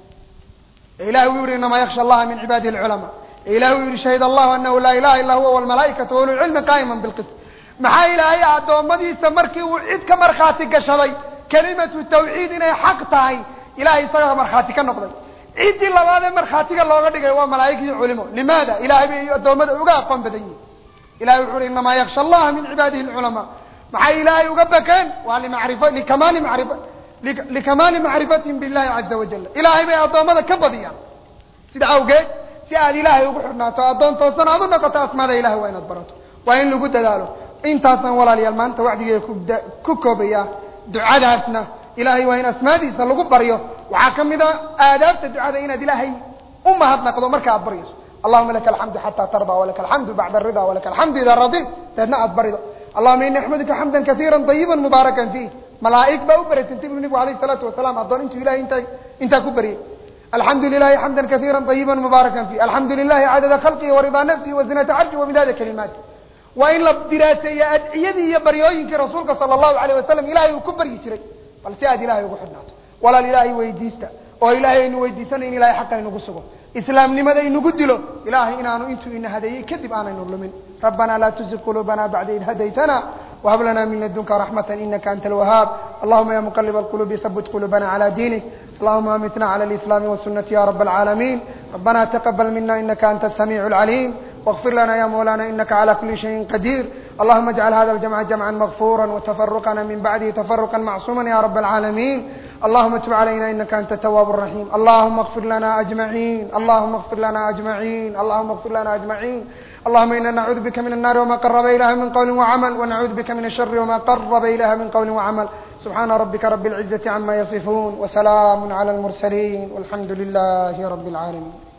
ilahay uu yihi inamaa yaksha allaha min cibaadihi alculamaa ilahi uu yihi shahid allahu anahu laa ilaha illa huwa walmalaaikatu ululcilmi qaa'ima bilqist maxaa ilaahay addoommadiisa markii uu cid ka markhaati gashaday kelimatu tawxiid inay xaq tahay ilahay isaga markhaati ka noqday ciddii labaadee markhaatiga looga dhigay waa malaa'ig iyo culimo limaada ilahay bay addoommada uga aqoon badan yihin ilahay wuxu uhi inamaa yaksha allaha min cibaadihi alculamaa maxay ilaahay uga bakeen waa limacrifa likamaali macrifa likamaali macrifatihim billahi caza wajal ilaahay bay addoommada ka badiyaan sida awgeed si aad ilaahay ugu xidhnaato addoon toosan aad u noqoto asmaada ilahay waa inaad barato waa in lagu dadaalo intaasaan walaalayaal maanta wacdigeeda ku koobaya ducadaasna ilahay waa in asmaadiisa lagu baryo waxaa ka mid a aadaabta ducada inaad ilaahay u mahadnaqdo marka aad baryayso allahuma laka alxamdu xata tarda walaka alxamdu bacda arida walaka alxamdu ida radit deedna aad barido allahuma ini axmaduka xamdan kaiira ayiba mubaarakan fiih malaaig baa u baratantay bu nebigu alayh salaatu wasalaam addoon intuu ilahay inta intaa ku baryay alxamdu lilahi xamda kaiira ayiba mubaarakan fiih alxamdu lilahi cadada khalqihi waridaa nafsihi wazinata carshi wamidaada kalimaati waa in la diraaseeya adciyadii iyo baryooyinkii rasuulka sala allahu alayh wasalam ilahay uu ku baryi jiray bal si aad ilahay ugu xidhnaato walaal ilaahay weydiista oo ilaahay aynu weydiisanayn ilahay xaqa inugu sugo islaamnimada inugu dilo ilahay inaanu intuu ina hadeeyey kadib aanaynu lumin rabbana laa tuzig quluubana bacda id hadaytana whab lana min ladunka raxmata inaka anta alwahaab allahuma ya muqalib alqulubi habit qulubana cala diinik allahuma amitna cala alislaami wasunati ya rab alcaalamiin rabbana taqabal mina inaka anta asamiicu alcaliim واغفر لنا يا مولانا إنك على كل شيء قدير اللهم اجعل هذا الجمع جمعا مغفورا وتفرقنا من بعده تفرقا معصوما يا رب العالمين اللهم تب علينا إنك أنت التواب الرحيم اللهم اغفر لنا أجمعين اللهم اغفر لنا أجمعين اللهم اغفر لنا أجمعين اللهم إنا نعوذ بك من النار وما قرب إليها من قول وعمل ونعوذ بك من الشر وما قرب إليها من قول وعمل سبحان ربك رب العزة عما يصفون وسلام على المرسلين والحمد لله رب العالمين